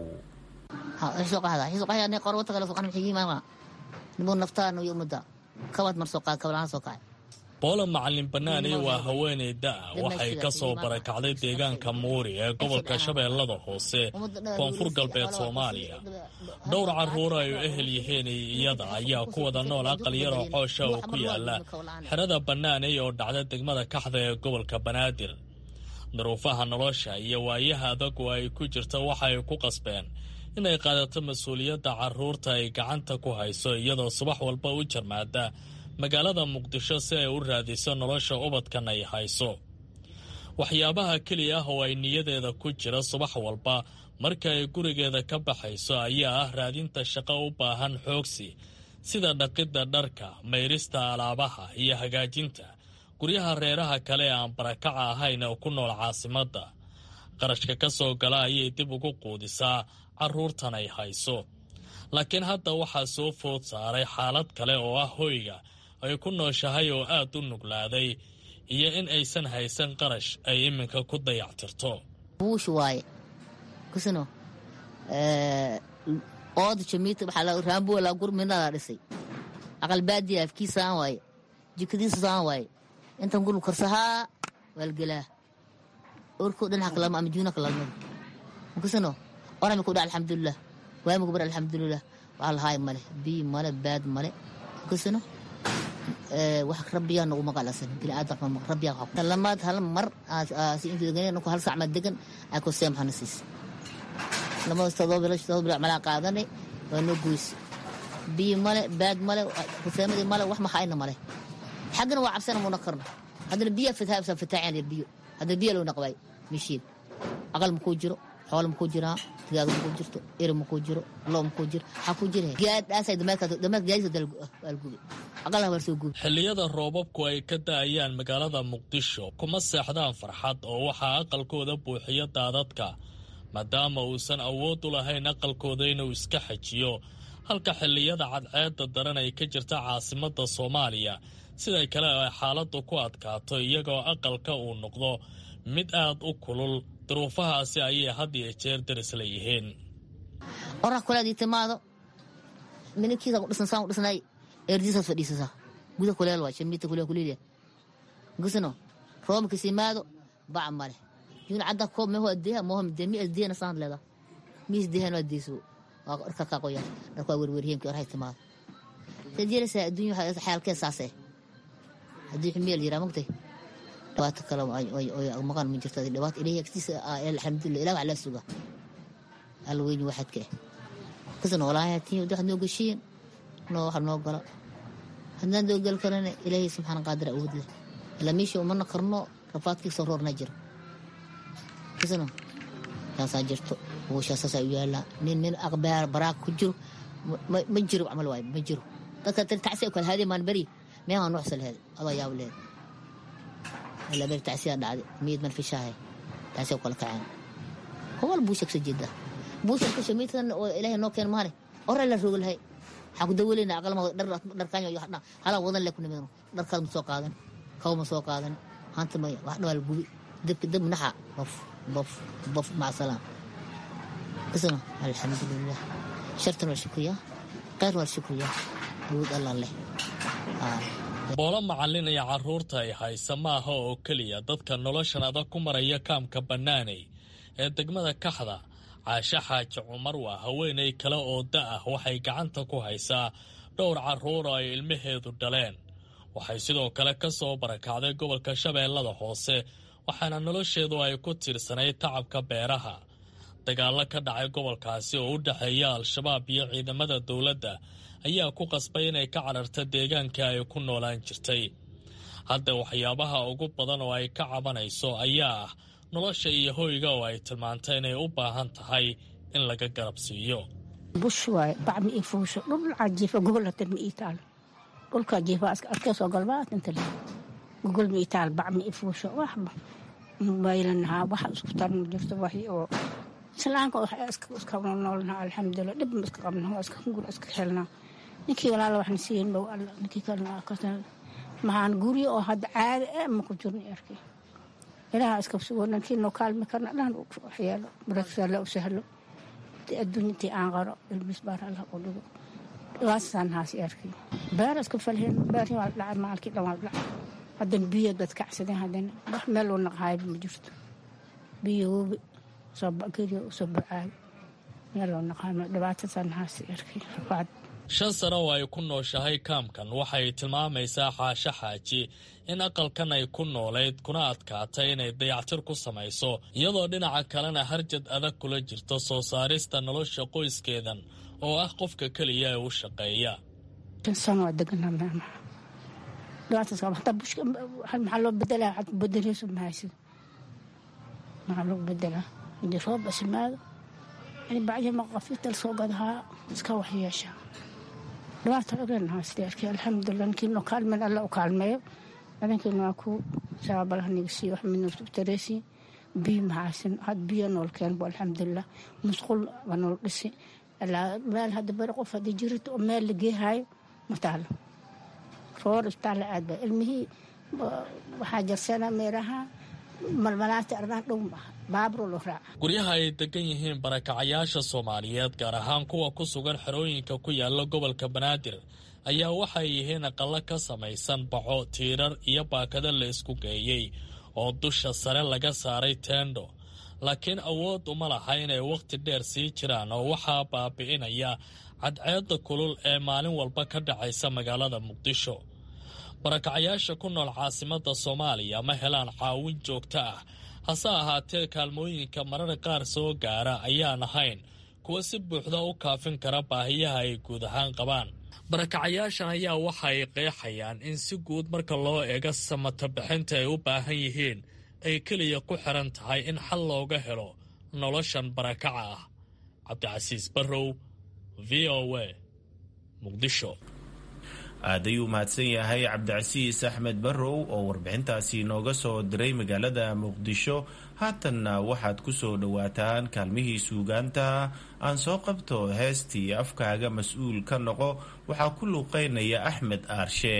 boola macalin banaaney waa haweeney da-a waxay ka soo barakacday deegaanka muuri ee gobolka shabeellada hoose koonfur galbeed soomaaliya dhowr carruur ay u ehel yihiin iyada ayaa ku wada nool aqal yaroo coosha oo ku yaala xerada banaaney oo dhacda degmada kaxda ee gobolka banaadir daruufaha nolosha iyo waayaha adagu ay ku jirta waxay ku qasbeen inay qaadato mas-uuliyadda carruurta ay gacanta ku hayso iyadoo subax walba u jarmaada magaalada muqdisho si ay u raadiso nolosha ubadkan ay hayso waxyaabaha keliya ah oo ay niyadeeda ku jira subax walba marka ay gurigeeda ka baxayso ayaa ah raadinta shaqo u baahan xoogsi sida dhaqidda dharka mayrista alaabaha iyo hagaajinta guryaha reeraha kale ee aan barakaca ahayn oo ku nool caasimadda qarashka ka soo gala ayay dib ugu quudisaa carruurtan ay hayso laakiin hadda waxaa soo food saaray xaalad kale oo ah hoyga ay ku nooshahay oo aad u nuglaaday iyo in aysan haysan qarash ay iminka ku dayactirto buush waaye kusino ooda jamiita waxaa raambo laa gurminadaa dhisay aqal baadiya afkiisaan waaye jikadiisasaan waaye intan gurub karsahaa waalgelaa orkoo dhan hakalama ama juuna kalalmada kusino orami kudha alxamdulilah waami kubar alxamdulilah waxaa lahaay male biy male baad male kusino wax rabbiyaa nagu maqalasan biniaadam rabbiyaa lamaad hal mar intu hal sac ma degan aa ku seemxana siis lamadas todoba bilosh todoba bilo malaa qaadanay waa noo goysi biyo male baad male kuseemadii male wax maxaayna male xaggana waa cabsana muna karno haddana biyaa fitaabsa fitaaceen biyo haddana biya loo naqwaay mishiin aqal makuu jiro xoolo makuu jiraa digaag makuu jirto eri makuu jiro loo makuu jiro waxaa kuu jira gaadhaasay dameerka gaadisa algube aqalaha waa soo gubi xilliyada roobabku ay ka da'ayaan magaalada muqdisho kuma seexdaan farxad oo waxaa aqalkooda buuxiya daadadka maadaama uusan awood u lahayn aqalkooda inuu iska xajiyo halka xilliyada cadceedda daran ay ka jirta caasimadda soomaaliya siday kale ay xaaladdu ku adkaato iyagoo aqalka uu noqdo mid aad u kulul duruufahaasi ayay had iyo jeer daris leeyihiin orax kuleedii timaado mininkiisa ku dhisan saan u dhisnay erdiisaad fadhiisasaa guda kuleel waa shamiita kuleel kuleeliya gusino roobkiis yimaado bac male yuuna cadda koob meho adeeha moho midee mi asdeena saan leeda mi asdeehan waa deeso waa dharka kaa qoyaan dharka waa werwerheenkii orahay timaado saad yeelaysaa adduunya xaalkee saasee haddii xumiyeel yiraa mogtay dhibaato kale maqan ma jirto dhibaato ilahi agtiisa alxamdulilah ilah wax laa suga alla weyni waxadka eh kasana walaahi hatiin waxaad noo geshiin noo waxa noo gala haddaan doo gal karana ilaahay subxaana qaadir awood leh ilaa meesha umana karno rafaadkii soo roorna jiro kasano taasaa jirto buushaasasaa u yaallaa nin nin aqbaar baraag ku jiro ma jiro camal waayo ma jiro dadka tiri tacsi kala haadee maan beri meemaa nuuxsa leheed adaa yaab leheed ilaa beri tacsiyaa dhacday miyid man fishaahe tacsiyaa kala kaceen kowal buusha kasoo jeedaa buusha kasoo miidkan oo ilaahay noo keen maane ore la rooga lahay waxaa ku dawaleyna aqalma dharkaanyo iyo halaa wadan le ku nimidno dharkaad ma soo qaadan kaw ma soo qaadan hanta maya wax dhawaa la gubi dabka dab naxa bof bof bof maca salaam isna alxamdulilah shartan waa shukriya khayr waa shukriya awood allah leh boolo macallin iyo carruurta ay haysa ma aha oo keliya dadka noloshan adag ku maraya kaamka bannaaney ee degmada kaxda caashe xaaji cumar waa haweenay kale oo da ah waxay gacanta ku haysaa dhowr carruur oo ay ilmaheedu dhaleen waxay sidoo kale ka soo barakacday gobolka shabeellada hoose waxaana nolosheedu ay ku tiirsanayd tacabka beeraha dagaallo ka dhacay gobolkaasi oo u dhexeeya al-shabaab iyo ciidamada dowladda ayaa ku qasbay inay ka cararta deegaanka ay ku noolaan jirtay hadda waxyaabaha ugu badan oo ay ka cabanayso ayaa ah nolosha iyo hoyga oo ay tilmaantay inay u baahan tahay in laga garab siiyo bush waaye bac ma ii fuusho dhulcaa jiifa gogol hatan ma ii taalo dhulkaa jiifa arkeesoo galbaad inta le gogol ma ii taal bac ma ii fuusho waxba maylanahaa waxa isku tarma jirto waxii oo islaanka iska noolnaha alxamdulilah dhib ma iska qabna waa iska gur iska helnaa ninkii walaala waxna siiyen bow alla ninkii kalena maxaan guryo oo hadda caadi eh ma ku jirna arkay ilaha iska sugo ninkii noo kaalmi karna dhan waxyeelo baraksaale u sahlo adduunyatii aan qaro ilmis baar allah u dhigo dhibaatasan haasi arkay beer iska falheen beerhi waa dhacay maalkii dhan waa dhacay haddana biyo dad kacsadeen haddana wax meel uu naqaayba ma jirto biyo wobi keliya usoo bacaayo meel uu naqaayo dhibaatasan haasi arkay rafaad shan sano oo ay ku nooshahay kaamkan waxay tilmaamaysaa xaasho xaaji in aqalkan ay ku noolayd kuna adkaatay inay dayactir ku samayso iyadoo dhinaca kalena harjad adag kula jirto soo saarista nolosha qoyskeedan oo ah qofka keliya ee u shaqeeya maxaa loo bedelaa ad bedeleyso mahaysid maxaa loo bedelaa hadii roob ismaado yani bacdima qafital soo gadahaa iska waxyeeshaa dhibaata ogenahaasdeerkii alxamdulilah ninkiino kaalmeen alla u kaalmeeyo adankiina waa ku saabalaha nigasiiyo wax midna tareesi biyo mahaysan had biyo nool keenbo alxamdulilah musqul waa nool dhisi meel hadda bari qof haddii jirito oo meel la geehaayo ma taalo roor isbitaalla aad ba ilmihii waxaa jarsana meeraha malmalaata ardaan dhow maaha baabro loo raaca guryaha ay degan yihiin barakacayaasha soomaaliyeed gaar ahaan kuwa ku sugan xerooyinka ku yaala gobolka banaadir ayaa waxay yihiin aqallo ka samaysan baco tiirar iyo baakado la isku geeyey oo dusha sare laga saaray teendho laakiin awood uma laha inay wakhti dheer sii jiraan oo waxaa baabi'inaya cadceedda kulul ee maalin walba ka dhacaysa magaalada muqdisho barakacayaasha ku nool caasimadda soomaaliya ma helaan caawin joogto ah hase ahaatee kaalmooyinka mararka qaar soo gaara ayaan ahayn kuwa si buuxda u kaafin kara baahiyaha ay guud ahaan qabaan barakacayaashan ayaa waxa ay qeexayaan in si guud marka loo eego samata bixinta ay u baahan yihiin ay keliya ku xiran tahay in xal looga helo noloshan barakaca ah cabdicasiis barrow v o a muqdisho aad ayuu mahadsan yahay cabdicasiis axmed barrow oo warbixintaasi nooga soo diray magaalada muqdisho haatanna waxaad ku soo dhowaataan kaalmihii suugaanta aan soo qabto heestii afkaaga mas-uul ka noqo waxaa ku luuqeynaya axmed aarshe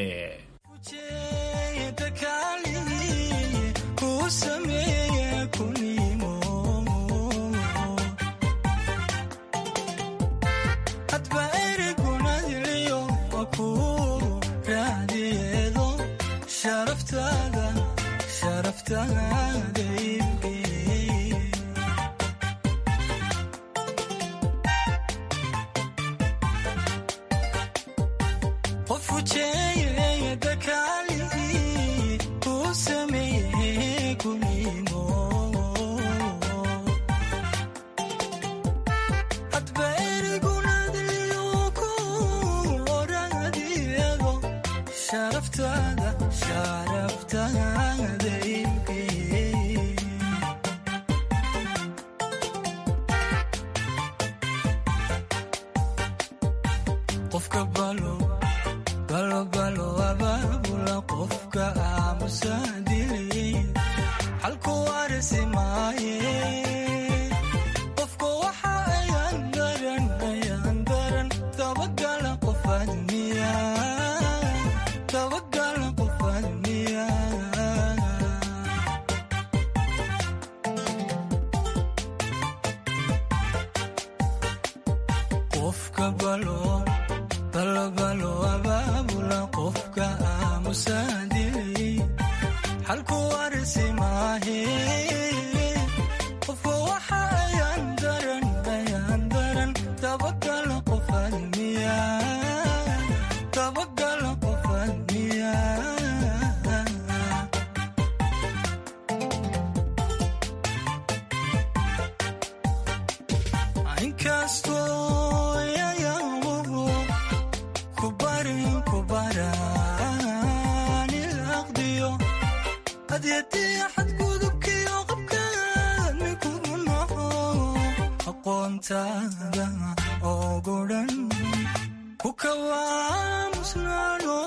aqoontaada ogu dhan ku kawaamusnaano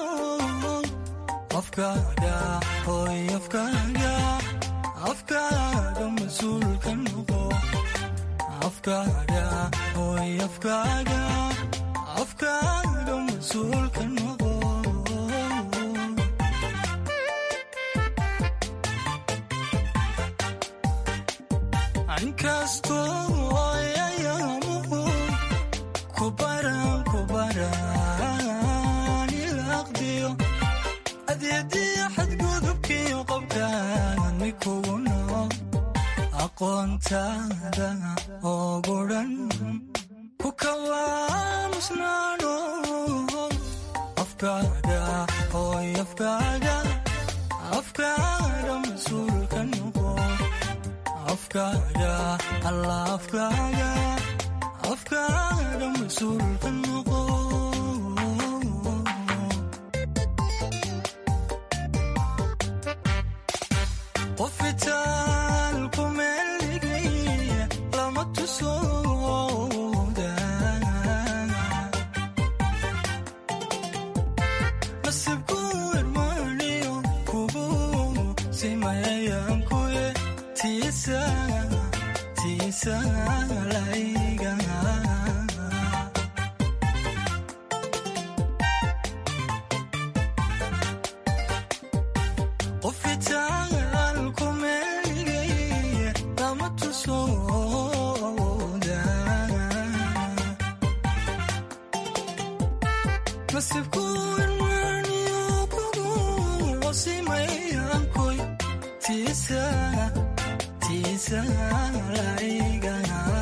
afkaaga hoy afkaaga afkaaga mas-uulka noqo afkaaga hoy afkaaga afkaaga mas-uulka noqo inkastoo ayayaamuhu kubaran kubaran ilaqdiyo adeediya xadgudubkiyo qobkaan mikugu nool aqoontaada ogu dhan ku kawaamusnaano afkaaga hoy afkaaga afkaaga mas-uulka noqo afkaaga alla afkaaga afkaaga mas-uulka noqo qofitaal ku meeldhigay lama tusooda nasibku irmaaniyo kugu simayayankuye tiisa tiisa layga qofitaal ku meeligay lama tusooda nasibku irmaaniyo kugu simayankuy tiisa tiisa layga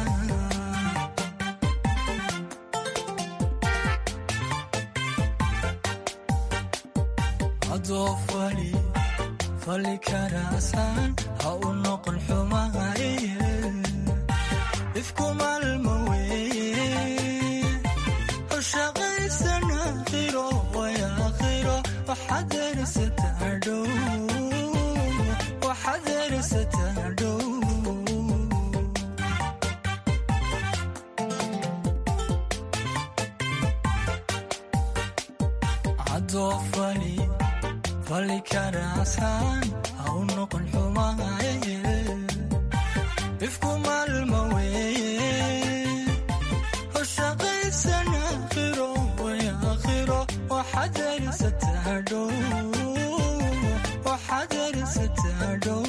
adoo fali fali karaasan ha u noqon xumahaye ifku maalma weeye hoshaqaysan aakhiro way aakhiro waxaad erisataa dhow waxaad erisataa dhow adoo fali fali karaasan ha u noqon xumahaye ifku maalma weeye hoshaqaysan aakhiro way aakhiro waxaad erisataa dhow waxaad erisataa dhow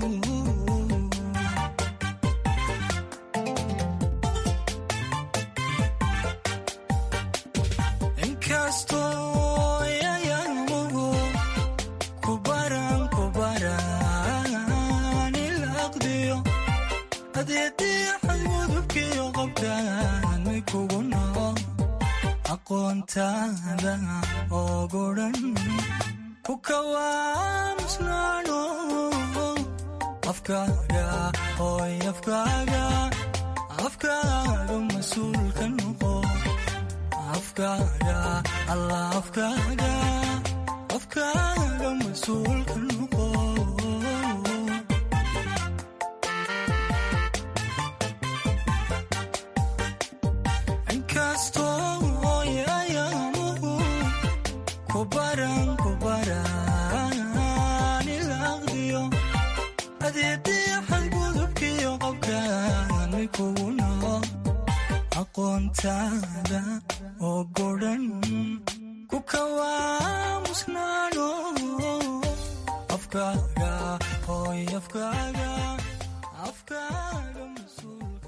inkastoo yayamuhu kubaran kubaran ilaqdiyo adeediya xadgudubkiyo qobkaan mikugu nool aqoontaada ogu dhan ku kawaamusnaano afkaaga hoy afkaaga afkaaga mas-uulka noqo afkaaga alla afkaaga afkaaga mas-uulka noqo inkastoo yayamuhu kubaran kubaran ilaqdiyo adeediya xadgudubkiyo qobkaan mikugu nool aqoontaada ogu dhan ku kawaamusnaano afkaaga hoy afkaaga afkaaga mas-uulka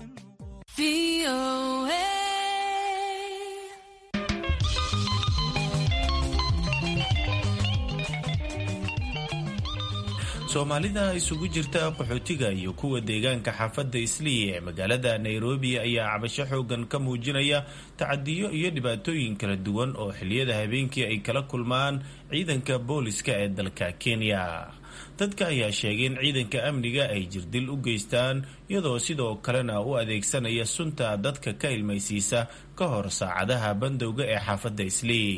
soomaalida isugu jirta qaxootiga iyo kuwa deegaanka xaafadda islii ee magaalada nairobi ayaa cabasho xoogan ka muujinaya tacadiyo iyo dhibaatooyin kala duwan oo xiliyada habeenkii ay kala kulmaan ciidanka booliska ee dalka kenya dadka ayaa sheegay in ciidanka amniga ay jirdil u geystaan iyadoo sidoo kalena u adeegsanaya sunta dadka ka ilmaysiisa ka hor saacadaha bandowga ee xaafadda islii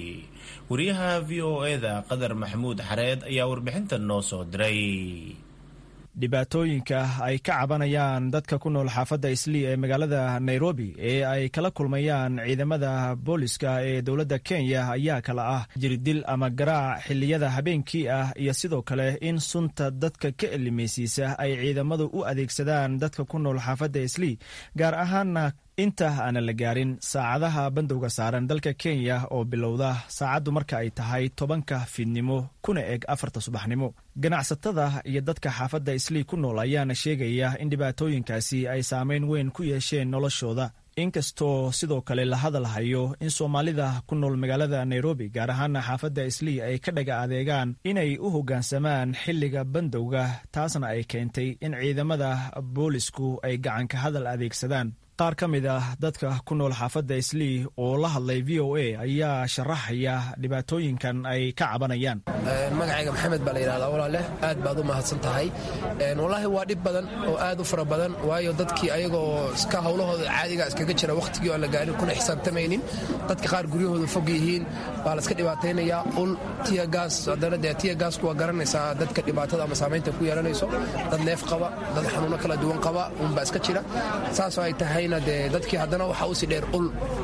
wariyaha v o e da qadar maxamuud xareed ayaa warbixintan noo soo diray dhibaatooyinka ay ka cabanayaan dadka ku nool xaafadda islii ee magaalada nairobi ee ay kala kulmayaan ciidamada booliska ee dowladda kenya ayaa kala ah jirdil ama garaac xilliyada habeenkii ah iyo sidoo kale in sunta dadka ka elimaysiisa ay ciidamadu u adeegsadaan dadka ku nool xaafadda islii gaar ahaanna inta aanan la gaarin saacadaha bandowga saaran dalka kenya oo bilowda saacaddu marka ay tahay tobanka fiidnimo kuna eg afarta subaxnimo ganacsatada iyo dadka xaafadda islii ku nool ayaana sheegaya in dhibaatooyinkaasi ay saameyn weyn ku yeesheen noloshooda inkastoo sidoo kale la hadal hayo in soomaalida ku nool magaalada nairobi gaar ahaana xaafadda islii ay ka dhaga adeegaan inay u hoggaansamaan xilliga bandowga taasna ay keentay in ciidamada boolisku ay gacanka hadal adeegsadaan qaar ka mid ah dadka ku nool xaafadda islii oo la hadlay v o a ayaa sharaxaya dhibaatooyinkan ay ka cabanayaan magacayga maxamed baa la yidhahdaa walaale aad baad u mahadsan tahay wallaahi waa dhib badan oo aad u fara badan waayo dadkii ayagoo iska howlahooda caadiga iskaga jira wakhtigii aan la gaarin kuna xisaabtamaynin dadka qaar guryahooda fog yihiin baa la iska dhibaataynayaa ul tiyagaas haddana dee tiyagaasku waa garanaysaa dadka dhibaatada ama saamaynta ku yeelanayso dad neef qaba dad xanuuno kala duwan qaba unbaa iska jira saasoo ay tahay de dadkii haddana waxaa usii dheer ul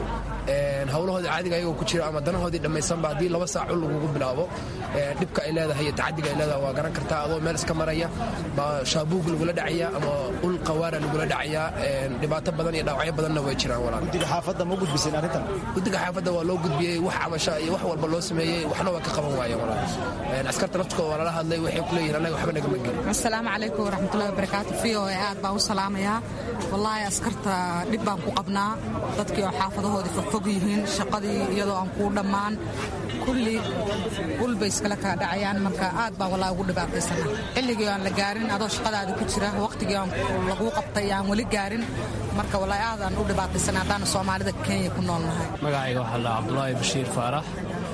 howlahoodii caadiga ayagoo ku jira ama danahoodii dhammaysanba haddii laba saac ul lagugu bilaabo dhibka ay leedahay iyo tacadiga ay leedahay waa garan kartaa adoo meel iska maraya baa shaabuug lagula dhacaya ama ul qawaara lagula dhacaya dhibaato badan iyo dhaawacyo badanna way jiraan walaal guddiga xaafadda ma gudbiseen arrintan guddiga xaafadda waa loo gudbiyey wax cabasha iyo wax walba loo sameeyey waxna waa ka qaban waayeen walaal askarta naftkooda waa lala hadlay waxay ku leeyihin annaga waxba nagama gelin asalaamu calaykum waraxmatullahi wabarakaatu v o a aad baan u salaamayaa wallaahi askarta dhib baan ku qabnaa dadkii oo xaafadahoodii fogfog yihiin shaqadii iyadoo aan kuu dhammaan kulli ulbay iskala kaa dhacayaan marka aad baan wallaahi ugu dhibaataysana xilligii aan la gaarin adoo shaqadaada ku jira waqtigii aan laguu qabtay aan weli gaarin marka wallaahi aad aan u dhibaataysana haddaanu soomaalida kenya ku nool nahay magacayga waxaa la cabdulaahi bashiir faarax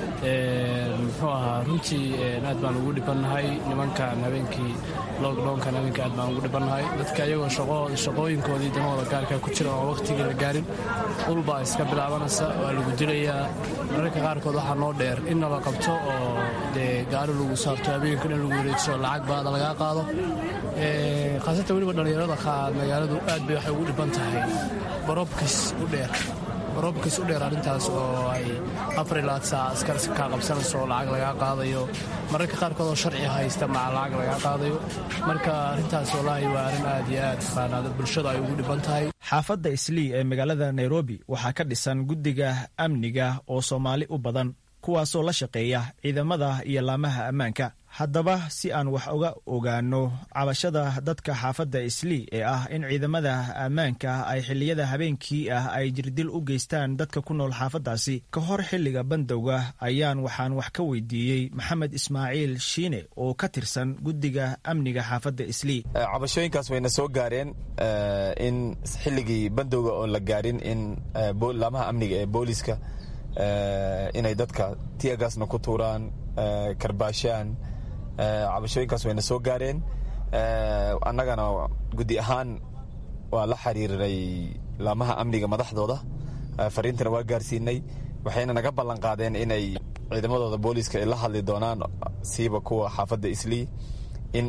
muxuu ahaa runtii aad baan ugu dhibannahay nimankan habeenkii lockdownkan habeenkii aad baan ugu dhibannahay dadka iyagoo shaqooyinkoodii danahooda gaarka ku jira oo waqtigii la gaarin ulbaa iska bilaabanaysa waa lagu dilayaa mararka qaarkood waxaa noo dheer in nala qabto oo dee gaari lagu saarto habeenka in lagu wareejiso lacag baada lagaa qaado khaasatan weliba dhallinyarada magaaladu aad bay waxay ugu dhiban tahay barobkis u dheer roobkiis u dheer arrintaas oo ay afarilaad saac askar kaa qabsanayso oo lacag lagaa qaadayo mararka qaarkood oo sharci haysta maca lacag lagaa qaadayo marka arrintaas wallaahi waa arrin aad iyo aad faanaada bulshada ay ugu dhiban tahay xaafadda islii ee magaalada nairobi waxaa ka dhisan guddiga amniga oo soomaali u badan kuwaasoo la shaqeeya ciidamada iyo laamaha ammaanka haddaba si aan wax uga ogaano cabashada dadka xaafadda islii ee ah in ciidamada ammaanka ay xilliyada habeenkii ah ay jirdil u geystaan dadka ku nool xaafaddaasi ka hor xilliga bandowga ayaan waxaan wax ka weydiiyey maxamed ismaaciil shiine oo ka tirsan guddiga amniga xaafadda islii cabashooyinkaas wayna soo gaareen in xilligii bandowga oon la gaarin in laamaha amniga ee booliska inay dadka tiyagaasna ku tuuraan karbaashaan cabashooyinkaas wayna soo gaareen annagana guddi ahaan waa la xiriiray laamaha amniga madaxdooda fariintana waa gaarsiinay waxayna naga ballan qaadeen inay ciidamadooda booliiska ay la hadli doonaan siiba kuwa xaafadda islii in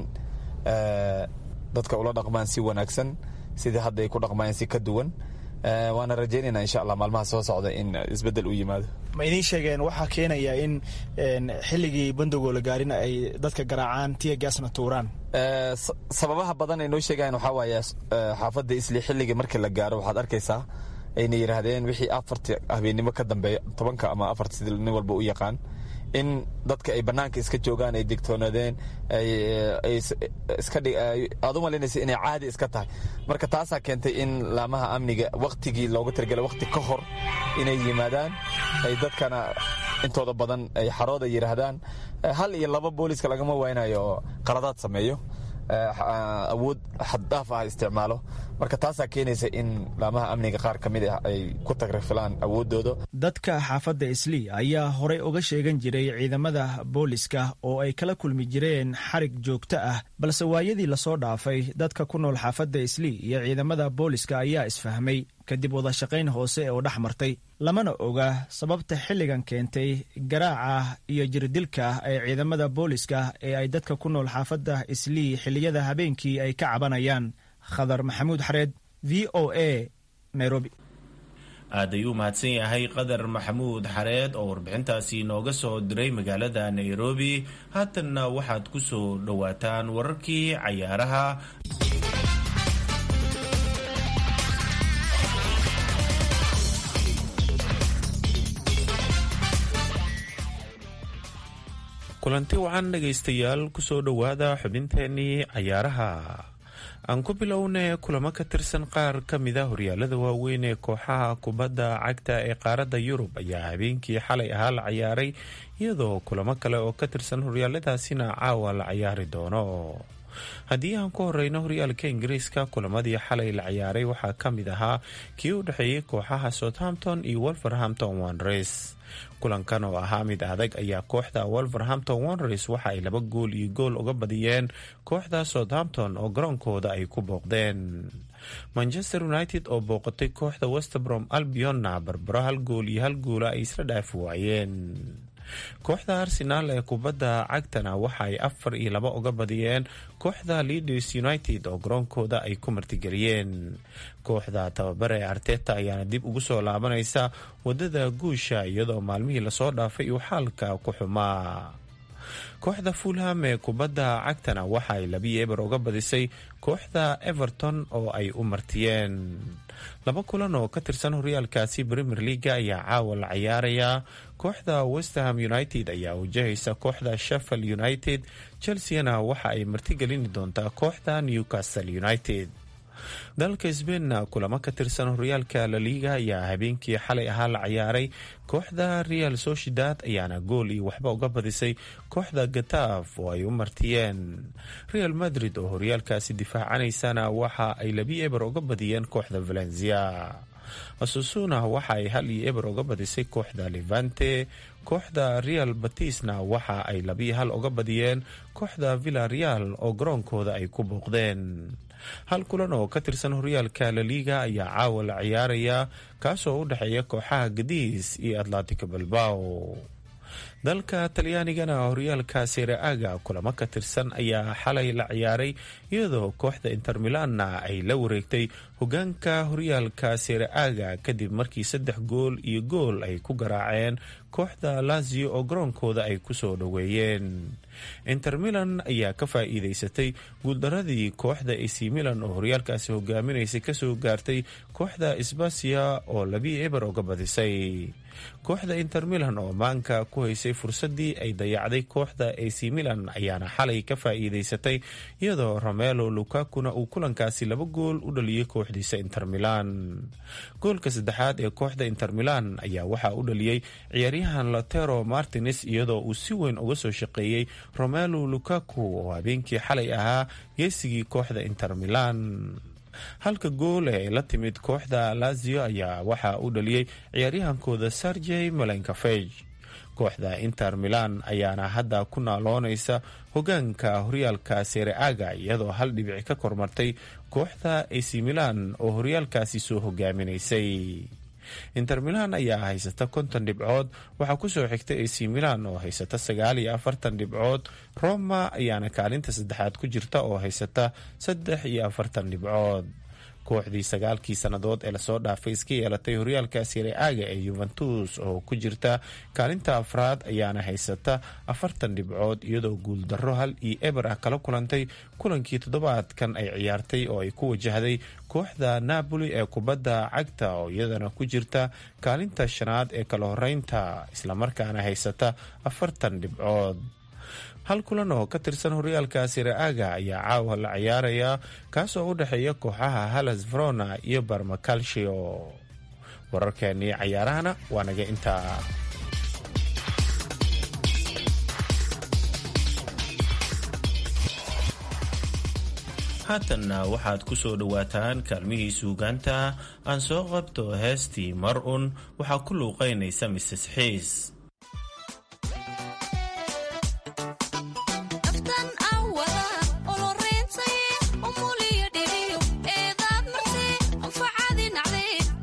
dadka ula dhaqmaan si wanaagsan sidii hadda ay ku dhaqmayeen si ka duwan waana rajaynayna insha allah maalmaha soo socda in isbedel u yimaado ma idiin sheegeen waxaa keenaya in xilligii bandowgoo la gaarin ay dadka garaacaan tiya gaasna tuuraan sababaha badan ay noo sheegayan waxaa waaye xaafadda isli xilligii markii la gaaro waxaad arkaysaa ayna yidhaahdeen wixii afarta habeennimo ka dambeeya tobanka ama afarta sida nin walba u yaqaan in dadka ay banaanka iska joogaan ay digtoonaadeen aad u malaynaysa inay caadi iska tahay marka taasaa keentay in laamaha amniga waktigii looga talagelay wakti ka hor inay yimaadaan ay dadkana intooda badan ay xarooda yidhaahdaan hal iyo laba booliska lagama waynayo oo qaladaad sameeyo awood xaddhaaf ah isticmaalo marka taasaa keenaysa in laamaha amniga qaar ka mid ah ay ku tagrfilaan awooddooda dadka xaafadda islii ayaa horey uga sheegan jiray ciidamada booliska oo ay kala kulmi jireen xarig joogto ah balse waayadii lasoo dhaafay dadka ku nool xaafadda islii iyo ciidamada booliska ayaa isfahmay kadib wada shaqayn hoose oo dhex martay lamana oga sababta xilligan keentay garaaca iyo jirdilka ee ciidamada booliska ee ay dadka ku nool xaafadda islii xilliyada habeenkii ay ka cabanayaan khadar maxamuud xareed v o a nairobi aad ayuu mahadsan yahay qadar maxamuud xareed oo warbixintaasi nooga soo diray magaalada nairobi haatanna waxaad ku soo dhowaataan wararkii cayaaraha kulanti wacan dhegaystayaal kusoo dhowaada xubinteenii cayaaraha aan ku bilownay kulamo ka tirsan qaar ka mida horyaalada waaweyn ee kooxaha kubadda cagta ee qaaradda yurub ayaa habeenkii xalay ahaa la cayaaray iyadoo kulamo kale oo ka tirsan horyaaladaasina caawa la cayaari doono haddii aan ku horeyno horyaalka ingiriiska kulamadii xalay la cayaaray waxaa ka mid ahaa kii u dhexeeyey kooxaha southampton iyo wolverhampton wanres kulankan oo ahaa mid adag ayaa kooxda wolverhampton wanres waxa ay laba gool iyo gool uga badiyeen kooxda southampton oo garoonkooda ay ku booqdeen manchester united oo booqatay kooxda westerbrom albionna barbaro hal gool iyo hal goola ay isla dhaafi waayeen kooxda arsenaal ee kubadda cagtana waxa ay afar iyo laba uga badiyeen kooxda leaders united oo garoonkooda ay ku martigeliyeen kooxda tababare ee arteta ayaana dib ugu soo laabanaysa wadada guusha iyadoo maalmihii lasoo dhaafay uu xaalka ku xumaa kooxda fulham ee kubadda cagtana waxa ay labiyo eber uga badisay kooxda everton oo ay u martiyeen laba kulan oo ka tirsan horyaalkaasi premier leaga ayaa caawa la cayaarayaa kooxda westerham united ayaa wajahaysa kooxda sheffield united chelseana waxa ay martigelini doontaa kooxda newcastle united dalka sbainna kulamo ka tirsan horyaalka laliga ayaa habeenkii xalay ahaa la cayaaray kooxda real sociedad ayaana gool iyo waxba uga badisay kooxda gataaf oo ay u martiyeen real madrid oo horyaalkaasi difaacanaysana waxa ay labi eber uga badiyeen kooxda valencia asusuna waxa ay hal iyo eber uga badisay kooxda levante kooxda real batisna waxa ay labiyo hal uga badiyeen kooxda villa real oo garoonkooda ay ku booqdeen hal kulan oo ka tirsan horyaalka laliga ayaa caawa la ciyaarayaa kaasoo u dhexeeya kooxaha gadiis iyo atlantico balbao dalka talyaanigana horyaalka sereaga kulamo ka tirsan ayaa xalay la ciyaaray iyadoo kooxda inter milanna ay la wareegtay hogaanka horyaalka sereaga kadib markii saddex gool iyo gool ay ku garaaceen kooxda lazio oo garoonkooda ay kusoo dhoweeyeen inter milan ayaa ka faa'iideysatay guuldaradii kooxda ac milan oo horyaalkaasi hogaaminaysay kasoo gaartay kooxda sbasiya oo labi eber uga badisay kooxda inter milan oo maanka ku haysay fursadii ay dayacday kooxda ac milan ayaana xalay ka faa'iideysatay iyadoo romelo lukakuna uu kulankaasi laba gool u dhaliyey kooxdiisa inter milan goolka saddexaad ee kooxda inter milan ayaa waxaa u dhaliyey ciyaaryahan lotero martines iyadoo uu si weyn uga soo shaqeeyey romelo lukaku oo habeenkii xalay ahaa geesigii kooxda inter milan halka gool ee la timid kooxda lazio ayaa waxaa u dhaliyey ciyaaryahankooda sergey malenkafej kooxda inter milan ayaana hadda ku naaloonaysa hogaanka horyaalka sereaga iyadoo hal dhibic ka kormartay kooxda ac milan oo horyaalkaasi soo hogaaminaysay inter milan ayaa haysata konton dhibcood waxaa kusoo xigta ac milan oo haysata sagaal iyo afartan dhibcood roma ayaana kaalinta saddexaad ku jirta oo haysata saddex iyo afartan dhibcood kooxdii sagaalkii sannadood ee lasoo dhaafay iska yeelatay horyaalka sereaga ee yuventus oo ku jirta kaalinta afraad ayaana haysata afartan dhibcood iyadoo guuldarro hal iyo eber ah kala kulantay kulankii toddobaadkan ay ciyaartay oo ay ku wajahday kooxda napoli ee kubadda cagta oo iyadana ku jirta kaalinta shanaad ee kala horeynta islamarkaana haysata afartan dhibcood hal kulan oo ka tirsan horyaalka sereaga ayaa caawa la ciyaarayaa kaasoo u dhexeeya kooxaha halas verona iyo barmacalcio wararkeenii cayaarahana waa naga intaa haatanna waxaad ku soo dhowaataan kaalmihii suugaanta aan soo qabto heestii mar un waxaa ku luuqaynaysa mises xiis oloreentay umuliyo dhiriyo eedaad martay anfacadi nacdee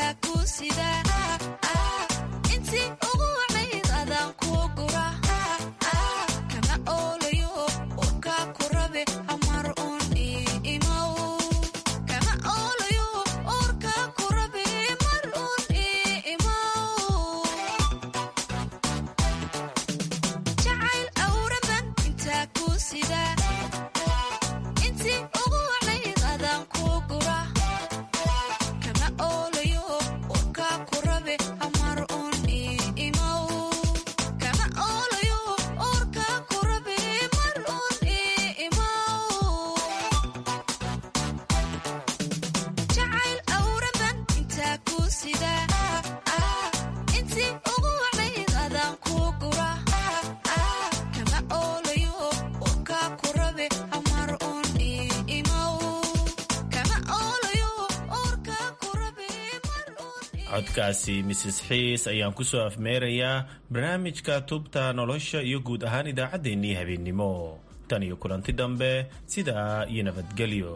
codkaasi misis xiis ayaan ku soo afmeerayaa barnaamijka tubta nolosha iyo guud ahaan idaacaddeenii habeennimo tan iyo kulanti dambe sidaa iyo nabadgelyo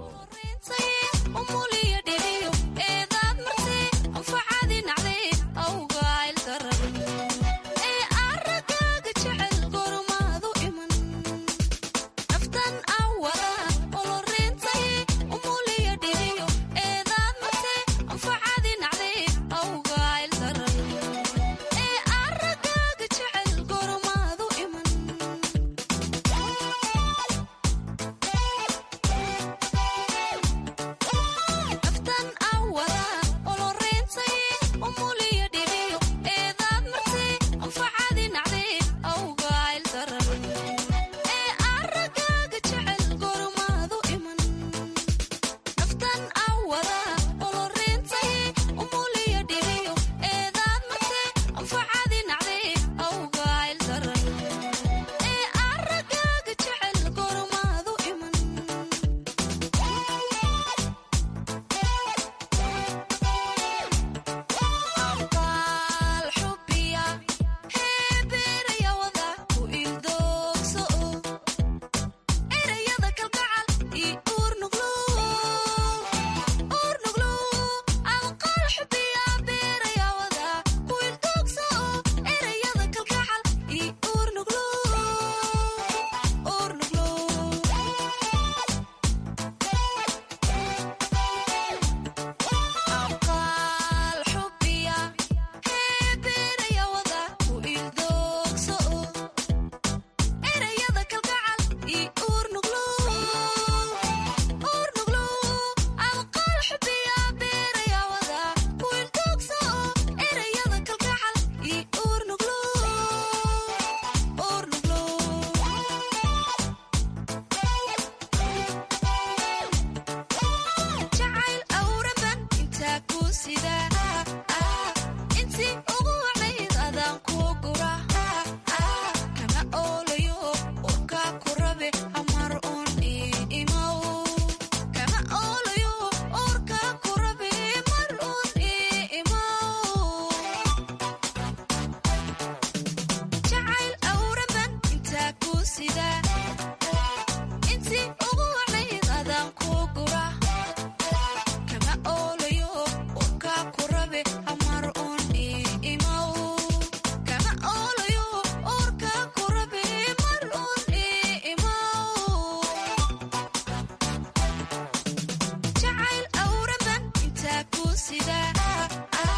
jacayl awraban intaa ku sida